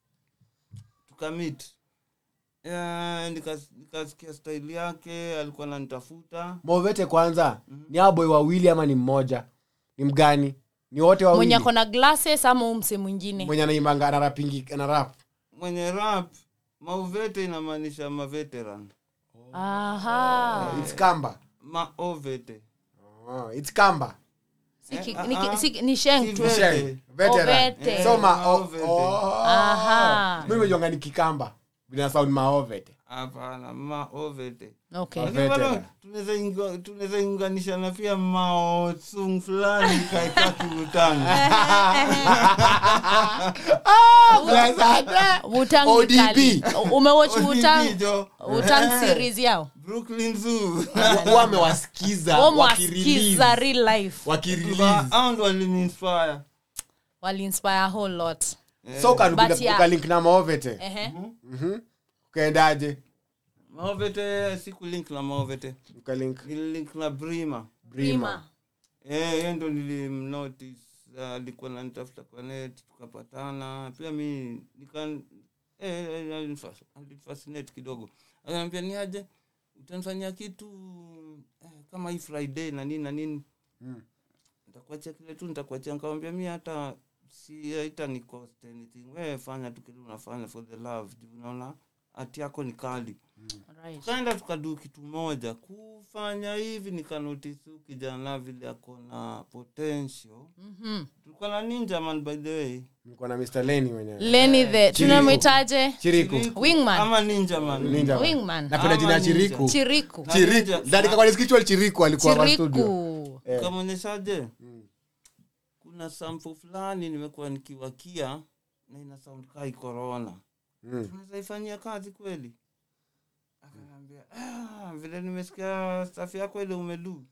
S1: tukamit Eh, nikas- nikasikia staili yake alikuwa nanitafuta
S2: maovete kwanza ni aboy wawili ama ni mmoja ni mgani ni wote wawili
S3: mwenye akona glasses ama huu mse mwingine
S2: mwenye anaimanga anarapingi anarap
S1: mwenye rap mauvete inamaanisha maveteran
S3: aha
S2: it's kamba
S1: maovete
S2: oh, it's kamba
S3: Si ki-
S1: Eh,
S3: ni ki-
S1: ah,
S3: si- ni sheng
S1: si
S3: tu
S1: Vete.
S2: Sheng, veteran.
S3: Ovete.
S2: so ma oh,
S1: Maovete.
S2: oh.
S3: Aha.
S2: mimi mejonga ni kikamba vina sound maovete
S1: hapana maovete
S3: okay
S1: Lakini bado
S2: Veteran.
S1: tunaweza inga- tunaweza inganisha na pia maotsung fulani kaeka kiutani
S3: Wutang
S2: ODB.
S3: Italy. umewatch
S1: ODB
S3: Wutang
S1: jo.
S3: Wutang series yao
S1: brooklyn zoo
S2: wamewasikiza
S3: wamwasikiza real life
S2: wakirelease
S1: au ndo waliniinspire
S3: waliinspire a whole lot
S2: so ukalikuja-
S3: But yeah.
S2: ukalink na maovete
S3: Ehe.
S2: ukaendaje
S1: maovete siku link na maovete
S2: ukalink
S1: nililink na brima
S2: brima
S1: Eh, yeye ndo nilimnotice Ah, alikuwa nanitafuta kwa net tukapatana pia mi nikan eh, eh, alinifas- alinifascinate kidogo akaniambia ni aje utanifanyia kitu eh, kama hii friday na nini na nini
S2: Mm.
S1: nitakuachia kile tu nitakuachia nikamwambia mi hata si haita ni cost anything we fanya tu kile unafanya for the love juu unaona hati yako ni kali
S3: Right.
S1: tukaenda tukadu kitu moja kufanya hivi nikanotisi huyu kijana vile ako na potential
S3: Mhm.
S1: tulikuwa na ninja man by the way
S2: nilikuwa na mr leni mwenyewe
S3: leni the tunamwitaje
S2: chiriku
S1: Chiriku.
S3: Wingman.
S1: ama ninja man
S2: ninja
S3: wingman
S2: napenda jina ya
S1: Ama ninja.
S2: chiriku
S3: chiriku
S1: Na
S2: chiriku
S1: ninja.
S2: ndandika kwa description chiriku alikuwa kwa studio
S3: chiriku
S2: Eh.
S1: kamwonyeshaje kuna sampo fulani nimekuwa nikiwakia na ina sound kai corona
S2: Mm.
S1: tunaweza ifanyia kazi kweli akaniambia ah, vile nimesikia staff yako ile umedu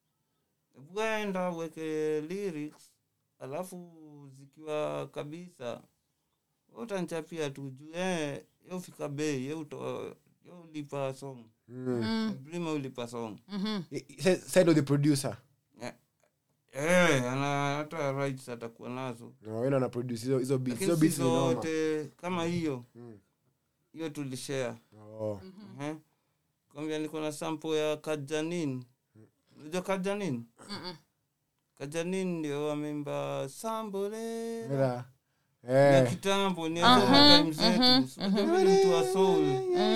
S1: wenda uweke lyrics alafu zikiwa kabisa utanchapia tu juu eh, yeufika bei yeuto yeulipa song
S2: Mm.
S1: brima ulipa song
S3: Mhm.
S2: Sa- side of the producer
S1: eh, ana hata rights atakuwa nazo
S2: No, wale wana produce hizo hizo beats hizo
S1: lakini
S2: beats
S1: si
S2: ni noma
S1: zote kama hiyo
S2: Mm.
S1: hiyo tulishare
S2: Oh.
S1: Eh? kwambia niko na sampo ya kajanin unajua kajanin
S3: Mm-mm.
S1: kajanin ndio wameimba sambole
S2: Mira.
S1: ya
S2: Eh.
S1: kitambo ni
S3: Aha,
S1: azoma time zetu
S3: mhm,
S1: Si unajua vile mtu wa soul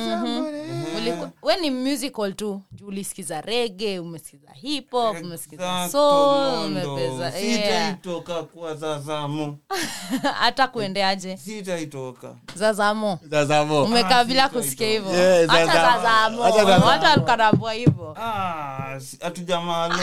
S3: Uliku- we ni musical tu juu ulisikiza rege umesikiza hip hop umesikiza
S1: Exacto,
S3: soul
S1: Mondo.
S3: umepeza yeah.
S1: sitaitoka kwa zazamo
S3: hata kuendeaje
S1: sitaitoka
S3: zazamo
S2: Zazamo.
S3: umekaa
S1: Ah,
S3: bila
S1: sitaitoka.
S3: kusikia hivyo
S2: Yeah,
S3: hata
S2: Zazamo.
S3: zazamo
S2: Hata Zazamo.
S3: hata alkanambua hivyo
S1: Ah, si- hatujamaaluka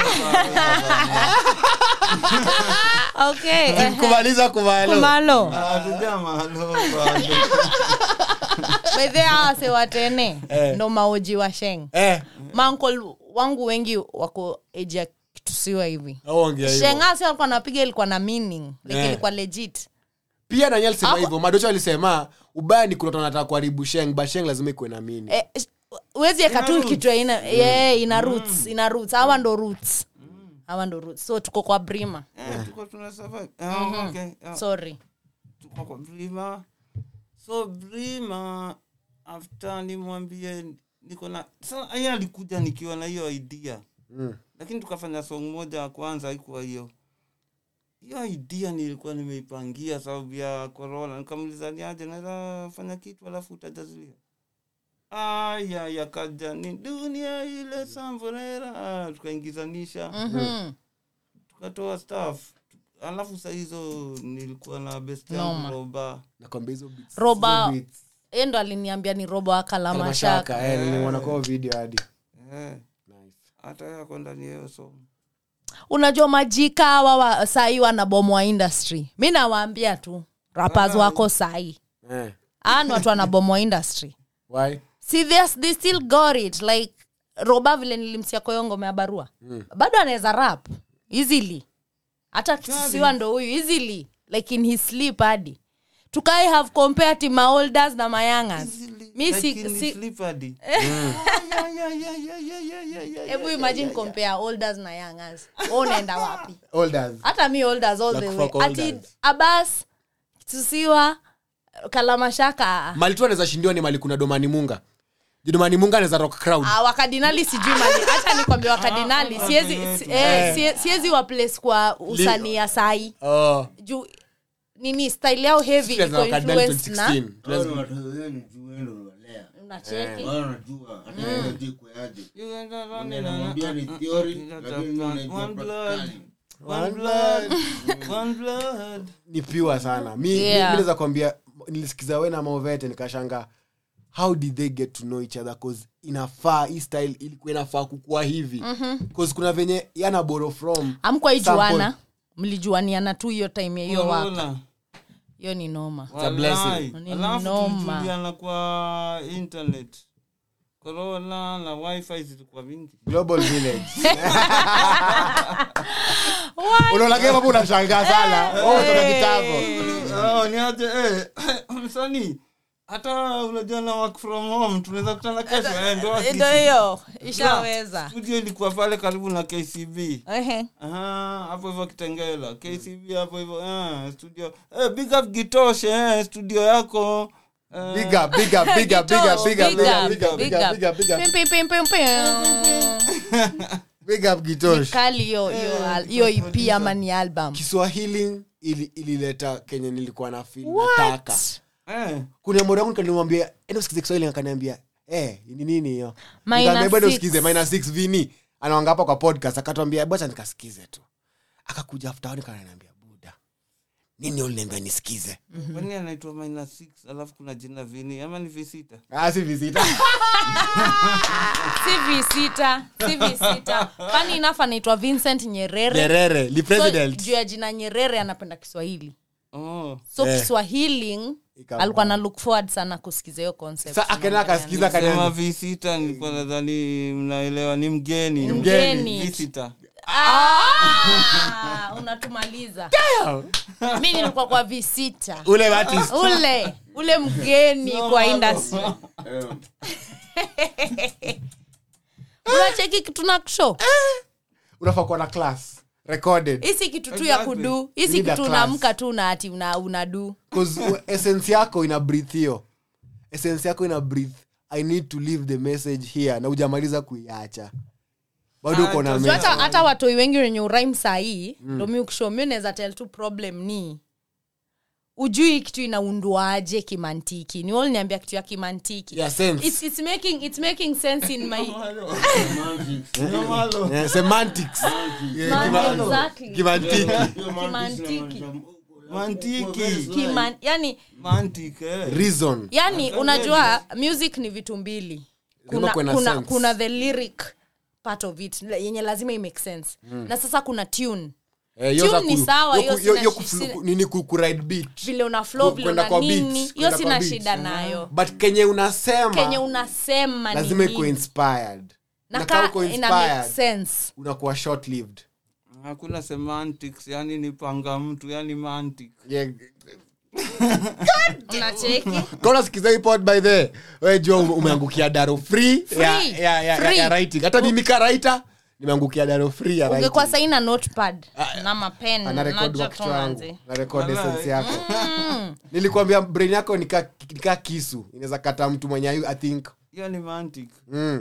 S3: okay ehe.
S2: kumaliza kumalo
S3: kumalo
S1: hatujamaaluka
S3: bedhe awase watene
S2: Eh.
S3: ndo maoji wa sheng
S2: eh
S3: mankol wangu wengi wako eji ya kitusiwa hivi
S2: aongea hivyo
S3: shengasi walikuwa napiga ilikuwa na meaning like
S2: Eh.
S3: ilikuwa legit
S2: pia nani alisema
S3: Hapo-
S2: hivyo madocho alisema ubaya ni kuna watu wanataka kuharibu sheng but sheng lazima ikuwe na mini
S3: eh, sh- uwezi eka
S1: Ina
S3: tu
S1: roots.
S3: kitu ya ina, yeah, ina roots ina roots hawa ndo roots hawa ndo roots so tuko kwa brima
S1: Eh, tuko tuna survive. Ah, okay. Ah,
S3: sorry
S1: tuko kwa brima so brima after nimwambie niko na sa yeye alikuja nikiwa na hiyo idea
S2: Mm.
S1: lakini tukafanya song moja ya kwanza haikuwa hiyo hiyo idea nilikuwa nimeipangia sababu ya corona nikamuliza niaje naweza fanya kitu alafu utajazilia aya yakaja ni dunia ile samvorera tukaingizanisha
S3: Mhm.
S1: tukatoa staff alafu saa hizo nilikuwa na best
S3: Noma.
S1: yangu roba
S2: nakwambia hizo beats-
S3: Roba-
S2: hizo beats.
S3: Yeye ndo aliniambia ni robo
S2: Kala
S3: akalamashaka
S2: mashaka eh, nilimwona kwa video hadi
S1: eh,
S2: Nice.
S1: hata yako ndani ya hiyo song
S3: unajua majika hawa wa sahii wanabomwa industry mi nawaambia tu rappers wako sahii
S2: eh.
S3: ani watu wanabomwa industry
S2: why
S3: see they, they still got it like roba vile nilimsia kwa hiyo ngoma ya barua bado anaweza rap easily hata kisiwa ndo huyu easily like in his sleep hadi tukai have compared to my olders na mayangas mi si,
S1: Like in
S3: si,
S1: sleep hadi. Yeah, yeah, yeah, yeah, yeah, yeah, yeah, yeah,
S3: hebu
S1: yeah,
S3: imagine
S1: yeah, yeah.
S3: compare olders na youngers unaenda wapi
S2: olders
S3: hata mi olders all
S2: Like
S3: the way
S2: fuck
S3: ati
S2: olders.
S3: abas tusiwa kalamashaka
S2: mali tu anaweza shindiwa ni mali kuna domani munga Ju domani munga anaweza rock crowd
S3: Ah, wakadinali sijui mali hata nikwambia wakadinali siwezi si- eh, sie- siwezi wa place kwa usanii ya sai
S2: oh.
S3: juu nini style yao heavy
S2: Sisi
S3: iko
S2: tunaweza Cardinal
S3: influenced na
S2: 2016. Tunaweza-
S3: unacheki
S1: You end up running
S4: Unamwambia
S1: on-
S4: ni
S1: uh, uh,
S4: theory,
S1: uh,
S4: lakini
S1: uh,
S4: unaijua
S1: one blood,
S4: practically.
S1: one blood, one blood.
S2: ni piwa sana mi
S3: Yeah.
S2: mi naweza kwambia nilisikiza we na maovete nikashanga how did they get to know each other cause inafaa hii style ilikuwa inafaa kukua hivi cause kuna venye yana borrow from
S3: amkwa ijuana
S2: Sample.
S3: mlijuaniana tu hiyo time ya hiyo waka
S1: Corona.
S3: hiyo ni noma
S2: a blessing.
S1: Wallahi.
S3: Ni
S1: Alafu
S3: noma.
S1: tulijuliana kwa internet corona na wifi zilikuwa mingi
S2: global village unaona kama hapo unashangaa sana oh toka kitambo
S1: Oh, niaje eh, msanii hata unajua na work from home tunaweza kutana kesho eh, ndo akisi.
S3: ndo hiyo ishaweza
S1: studio ilikuwa pale karibu na kcb
S3: Ehe.
S1: Aha, hapo hivyo kitengela kcb hapo hivyo eh, studio eh, big up gitoshe eh, studio yako eh,
S2: big up big up big up big up big up big up big up big up big up big up
S3: Pim, pim, pim, pim, pim.
S2: big up gitosh
S3: kali hiyo hiyo al- hiyo ip ama ni album
S2: kiswahili ili- ilileta kenye nilikuwa na feel nataka
S1: eh,
S2: kuna mori wangu nikamwambia enda usikize kiswahili akaniambia eh ni nini hiyo
S3: Minus
S2: Nikamwambia, bado
S3: six.
S2: usikize minus six vini anaanga hapa kwa podcast akatwambia bacha nikasikize tu akakuja after one kananiambia buda nini uliniambia nisikize
S1: kwani anaitwa minus six alafu kuna jina vini ama ni visita
S2: ah si visita
S3: si v6 si v6 fani enough anaitwa vincent nyerere
S2: nyerere li
S3: so,
S2: president
S3: juu ya jina nyerere anapenda kiswahili
S1: oh.
S3: so
S2: Eh.
S3: kiswahili
S2: Ikawa.
S3: alikuwa na look forward sana kusikiza hiyo concept
S2: sa akaenda akasikiza
S1: sema
S2: akaniambia
S1: visita nilikuwa nadhani mnaelewa ni mgeni
S3: Mgeni.
S1: visita
S3: Ah, unatumaliza mi nilikuwa kwa visita
S2: ule artist
S3: ule ule mgeni kwa industry unacheki kitu na kusho
S2: unafaa kuwa na class recorded
S3: hisi kitu tu ya
S1: Exactly.
S3: kudu hisi
S2: Need a
S3: kitu
S2: class.
S3: unaamka tu na ati una, unadu
S2: cause u- essence yako ina breathe hiyo essence yako ina breathe i need to leave the message here na ujamaliza kuiacha bado uko na
S1: Ah,
S3: Juu
S2: message.
S3: hata hata watoi wengi wenye uraim sahii ndo mi ukisho mi unaweza tel tu problem ni ujui kitu inaundwaje kimantiki ni wal niambia kitu ya kimantiki
S2: Yeah, sense.
S3: it's, it's making, it's making sense in my
S2: Yeah, semantics Yeah,
S3: Man,
S2: kima-
S3: exactly.
S2: kimantiki
S3: Kimantiki.
S1: mantiki
S3: Kiman, yani
S1: mantik eh.
S2: reason
S3: yani unajua music ni vitu mbili kuna,
S2: kuwe na
S3: kuna,
S2: sense.
S3: kuna the lyric part of it yenye lazima imake sense na sasa kuna tune
S2: Eh, hiyo
S3: Tune
S2: za
S3: ni
S2: ku-
S3: sawa,
S2: hiyo ku-
S3: hiyo
S2: hiyo-
S3: sina
S2: hiyo
S3: shi-
S2: ku- nini ku- ku ride beat
S3: vile una flow
S2: Ku-
S3: vile
S2: kwenda
S3: una
S2: kwa
S3: nini
S2: beats,
S3: hiyo
S2: kwenda
S3: sina
S2: kwa beats.
S3: shida nayo
S2: but kenye unasema
S3: kenye unasema ni
S2: lazima iko
S3: nini.
S2: inspired
S3: na
S2: na kama
S3: ka
S2: uko
S3: ina make
S2: inspired
S3: sense
S2: unakuwa short lived
S1: hakuna semantics yani ni panga mtu yani mantic
S2: yeah.
S3: unacheki
S2: kona sikiza hii pod by the we jua ume- umeangukia daro free,
S3: Free.
S2: Ya, ya, ya, ya,
S3: Free.
S2: ya writing hata mimi ka writer nimeangukia daro free ya
S3: ungekuwa
S2: writing.
S3: sahi na notepad na mapen
S2: ana record
S3: najua
S2: work
S3: tu
S2: wangu
S3: manzi.
S2: na record
S1: Walai.
S2: essence yako nilikwambia brain yako nika, nika kisu inaweza kata mtu mwenye ayu- i think
S1: hiyo ni mantic
S2: mm.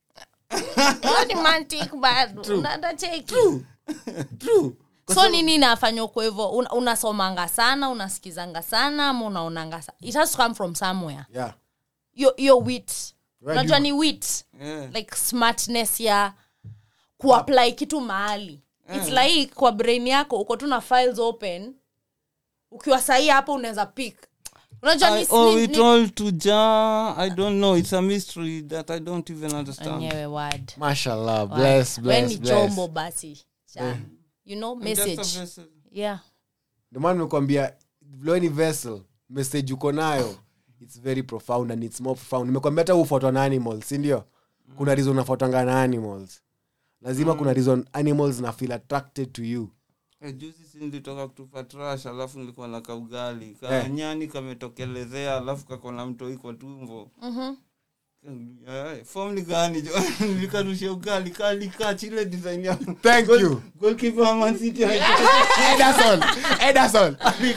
S3: Hiyo ni mantic bado unacheki
S2: true
S3: so nini inafanya uko hivyo Un- unasomanga sana unasikizanga sana ama unaonanga sa it has to come from somewhere
S2: yeah
S3: yo, yo wit
S2: Where
S3: unajua
S2: do
S3: ni wit
S1: Yeah.
S3: like smartness ya kuapply kitu mahali its like kwa brain yako uko tu na files open ukiwa sahii hapo unaweza pick unajua
S1: I
S3: ni-
S1: owe
S3: ni-
S1: it
S3: ni-
S1: all to Jah. I don't know. It's a mystery that I don't even understand.
S3: enyewe word
S2: mashallah bless
S3: we
S2: bless
S3: ni
S2: bless
S3: chombo basi cha you know
S1: I'm just a
S3: message
S1: vessel.
S3: yeah
S2: ndio maana nimekwambia vile ni vessel message uko nayo its very profound and its more profound nimekwambia hata ufuatwa na animals si ndio kuna reason unafuatwanga na animals lazima kuna reason animals na feel attracted to you
S1: Eh, juzi si nilitoka kutupa trash alafu nilikuwa na kaugali
S2: Eh.
S1: kanyani kametokelezea alafu kakona mtoi kwa tumbo Eh, form ni gani jo nilikarusha ugali kalikaa chile design ya
S2: thank you
S1: goalkeeper wa Man City
S2: ederson ederson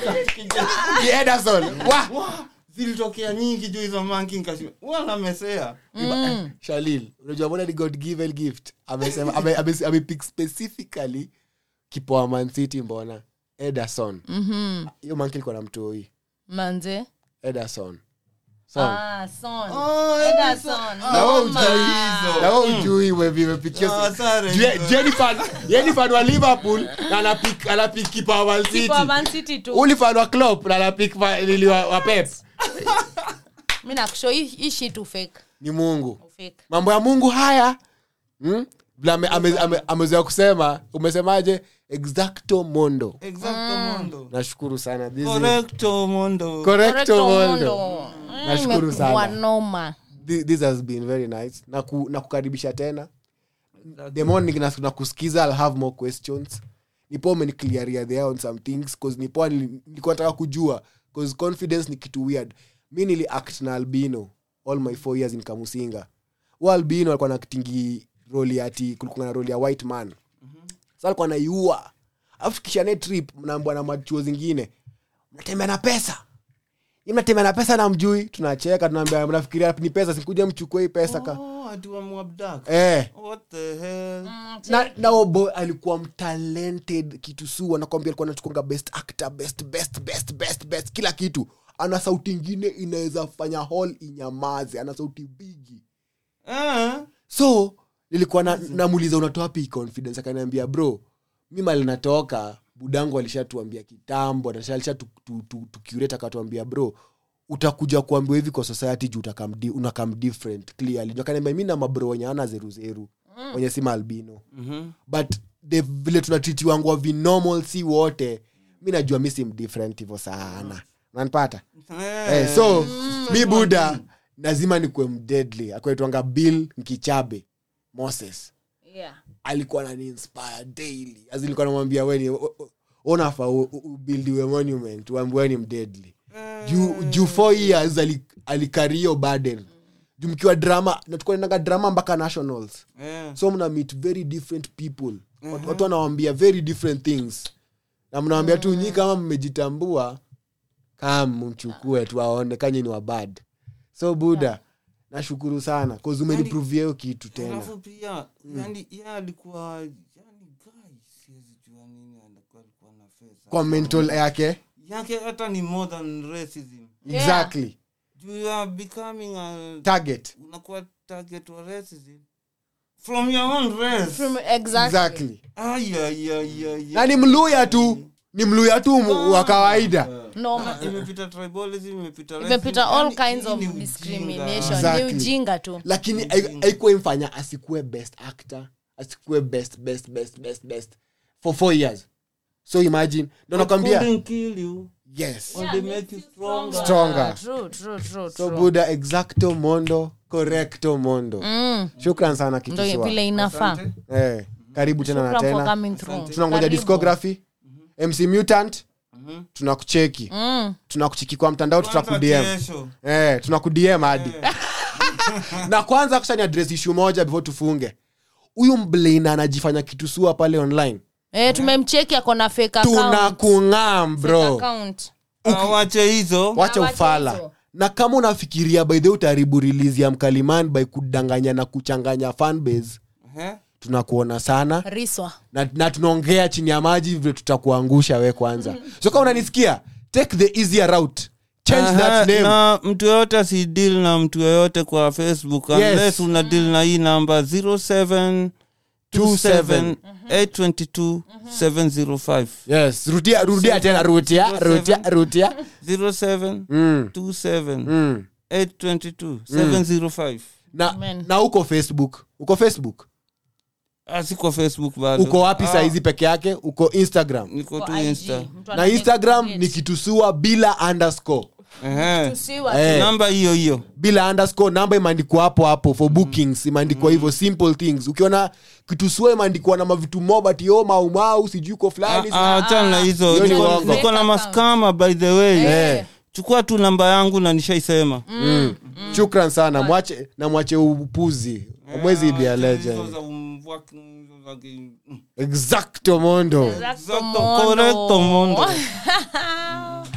S2: Ni ederson wa
S1: Wah, zilitokea nyingi juu hizo manki nkashima wanamesea
S2: shalil unajua mbona ni god given gift amesema ame- ame- amepick specifically kipoa man city mbona ederson
S3: Mhm.
S2: hiyo manki ilikuwa na mtoi
S3: manze
S2: ederson son
S3: ah, son.
S1: Oh,
S3: Ederson.
S2: Na wewe
S3: Noma.
S2: hujui na wewe ujui wewe imepikia
S1: Ah, sare.
S2: jenifan wa liverpool na anapik anapik kipa wa Man City.
S3: Kipa wa Man City tu
S2: Uli fan wa Klopp na anapik fa- lili wa, wa pep
S3: mi nakusho hii hii shit ufake
S2: ni mungu
S3: ufake
S2: mambo ya mungu haya hmm? Vile ame- ame- ame- amezoea kusema umesemaje exacto mondo
S1: exacto mondo
S2: nashukuru sana This is-
S1: correcto mondo
S2: correcto mondo Nashukuru
S3: Imekuwa
S2: sana.
S3: noma
S2: Thi- this has been very nice na, ku, na kukaribisha tena the morning na, na kusikiza i'll have more questions nipo umeniclearia there on some things cause nipo nili- nilikuwa nataka kujua cause confidence ni kitu weird mi nili act na albino all my four years in kamusinga hu albino alikuwa na kitingi roli ati kulikuwa na roli ya white man sa alikuwa naiua alafu tukishane trip mnaambwa na machuo zingine mnatembea na pesa Nyinyi mnatembea na pesa na mjui tunacheka tunaambia mnafikiria ni pesa sikuja mchukue hii pesa ka
S1: oh ati wamwabduct.
S2: eh
S1: what the hell
S2: na na huyo boy alikuwa mtalented kitu su anakwambia alikuwa anachukunga best actor best best best best best kila kitu ana sauti ingine inaweza fanya hall inyamaze ana sauti bigi
S1: eh
S2: so nilikuwa na- namuuliza unatoa wapi hii confidence akaniambia bro mi mali natoka budangu alishatuambia kitambo alisha tukurate akatuambia bro utakuja kuambiwa hivi kwa society juu utakam di- unakam different clearly akaniambia mi na mabro wenye ana zeruzeru wenye si maalbino
S1: mhm
S2: but the vile tunatritiwangwa vinormal si wote mi najua mi sim different hivo sana nanpata eh, so mi buda lazima nikuwe mdeadly akwaitwanga bill nkichabe moses
S3: yeah.
S2: alikuwa nani inspire daily As in nilikuwa namwambia weni unafa ubildiwe monument uambiwe ni mdeadly juu juu four years ali- alikario burden juu mkiwa drama natukuenanga drama mpaka nationals
S1: eh
S2: so mna meet very different people Watu- watu wanawambia very different things na mnawambia tu nyi kama mmejitambua kam mchukue tu aone kanye ni wabad so buda nashukuru sana cause umenipruvia hiyo kitu tena
S1: alafu pia yani ye alikuwa yani guy siwezi jua nini alikuwa alikuwa na face
S2: kwa mental yake
S1: yake hata ni more than racism
S3: Yeah.
S2: exactly
S1: you are becoming a
S2: target
S1: unakuwa target wa racism from your own race
S3: From, exactly.
S2: exactly
S1: Ay, ay, ay, ay,
S2: na
S1: ay.
S2: ni mluya tu ni mluya tu mu- wa kawaida
S3: Noma.
S1: imepita tribalism imepita
S3: imepita
S1: racism.
S3: all
S1: Yani,
S3: kinds
S1: hii
S3: of
S1: ni ujinga.
S3: discrimination
S2: Exactly.
S3: ni ujinga tu
S2: lakini hai- haikuwa imfanya asikuwe best actor asikuwe best best best best best for four years so imagine ndo nakwambia
S1: Couldn't kill you
S2: yes
S1: or they make you stronger
S2: stronger
S3: True, true, true,
S2: so
S3: true.
S2: buda exacto mondo correcto mondo
S3: Mm,
S2: shukran sana
S3: ndo
S2: kituswa
S3: vile inafaa
S2: eh, karibu tena na
S3: Shukran for
S2: tena
S3: coming through.
S2: tunangoja
S3: Karibu.
S2: discography mc mutant tunakucheki
S3: Mm.
S2: tunakucheki kwa mtandao
S1: Kwanza
S2: tutakudm
S1: kesho.
S2: eh, tunakudm hadi na kwanza kushani adres issue moja before tufunge huyu mblina anajifanya kitu sua pale online
S3: Eh, tumemcheki ako na fake account.
S2: tunakung'am
S3: Fake
S2: bro
S3: account.
S1: Ah, wache hizo
S2: wacha
S3: wacha
S2: ufala
S3: hizo.
S2: na kama unafikiria by the way utaharibu release ya mkaliman by kudanganya na kuchanganya fanbase
S1: Eh?
S2: tunakuona sana
S3: riswa
S2: na, na tunaongea chini ya maji vile tutakuangusha we kwanza so kama unanisikia take the easier route change
S1: Aha,
S2: that name
S1: na mtu yoyote asidil na mtu yoyote kwa facebook
S2: Yes.
S1: unless una deal na hii namba 0727822705
S2: yes rudia rudia tena rutia rutia rutia
S1: 0727822705
S2: mm. na,
S3: Amen.
S2: na uko facebook uko facebook
S1: Ah, siko facebook bado
S2: uko wapi
S1: Ah,
S2: saizi peke yake uko instagram
S1: niko tu
S3: Kwa IG.
S1: insta
S3: Mtu
S2: na
S3: ana
S2: instagram
S3: make
S2: ni kitusua bila underscore
S1: Ehe.
S3: Tusiwa
S2: Eh.
S1: namba hiyo hiyo
S2: bila underscore namba imeandikwa hapo hapo for bookings imeandikwa hivyo simple things ukiona kitusua imeandikwa na mavitu mobati maumau sijui ko fulani
S1: Ah, ah, achana na hizo
S2: Hiyo ni
S1: Niko-
S2: uongo.
S1: niko na
S3: Fake
S1: maskama by the way
S2: Eh.
S1: chukua tu namba yangu na nishaisema
S2: mm. shukran sana mwache na mwache upuzi mwezi ibia
S1: Hizo
S2: legend
S1: za umvua- hizo za ki- mm.
S2: exacto mondo
S3: Exacto
S1: Exacto,
S3: mondo.
S1: correcto, mondo.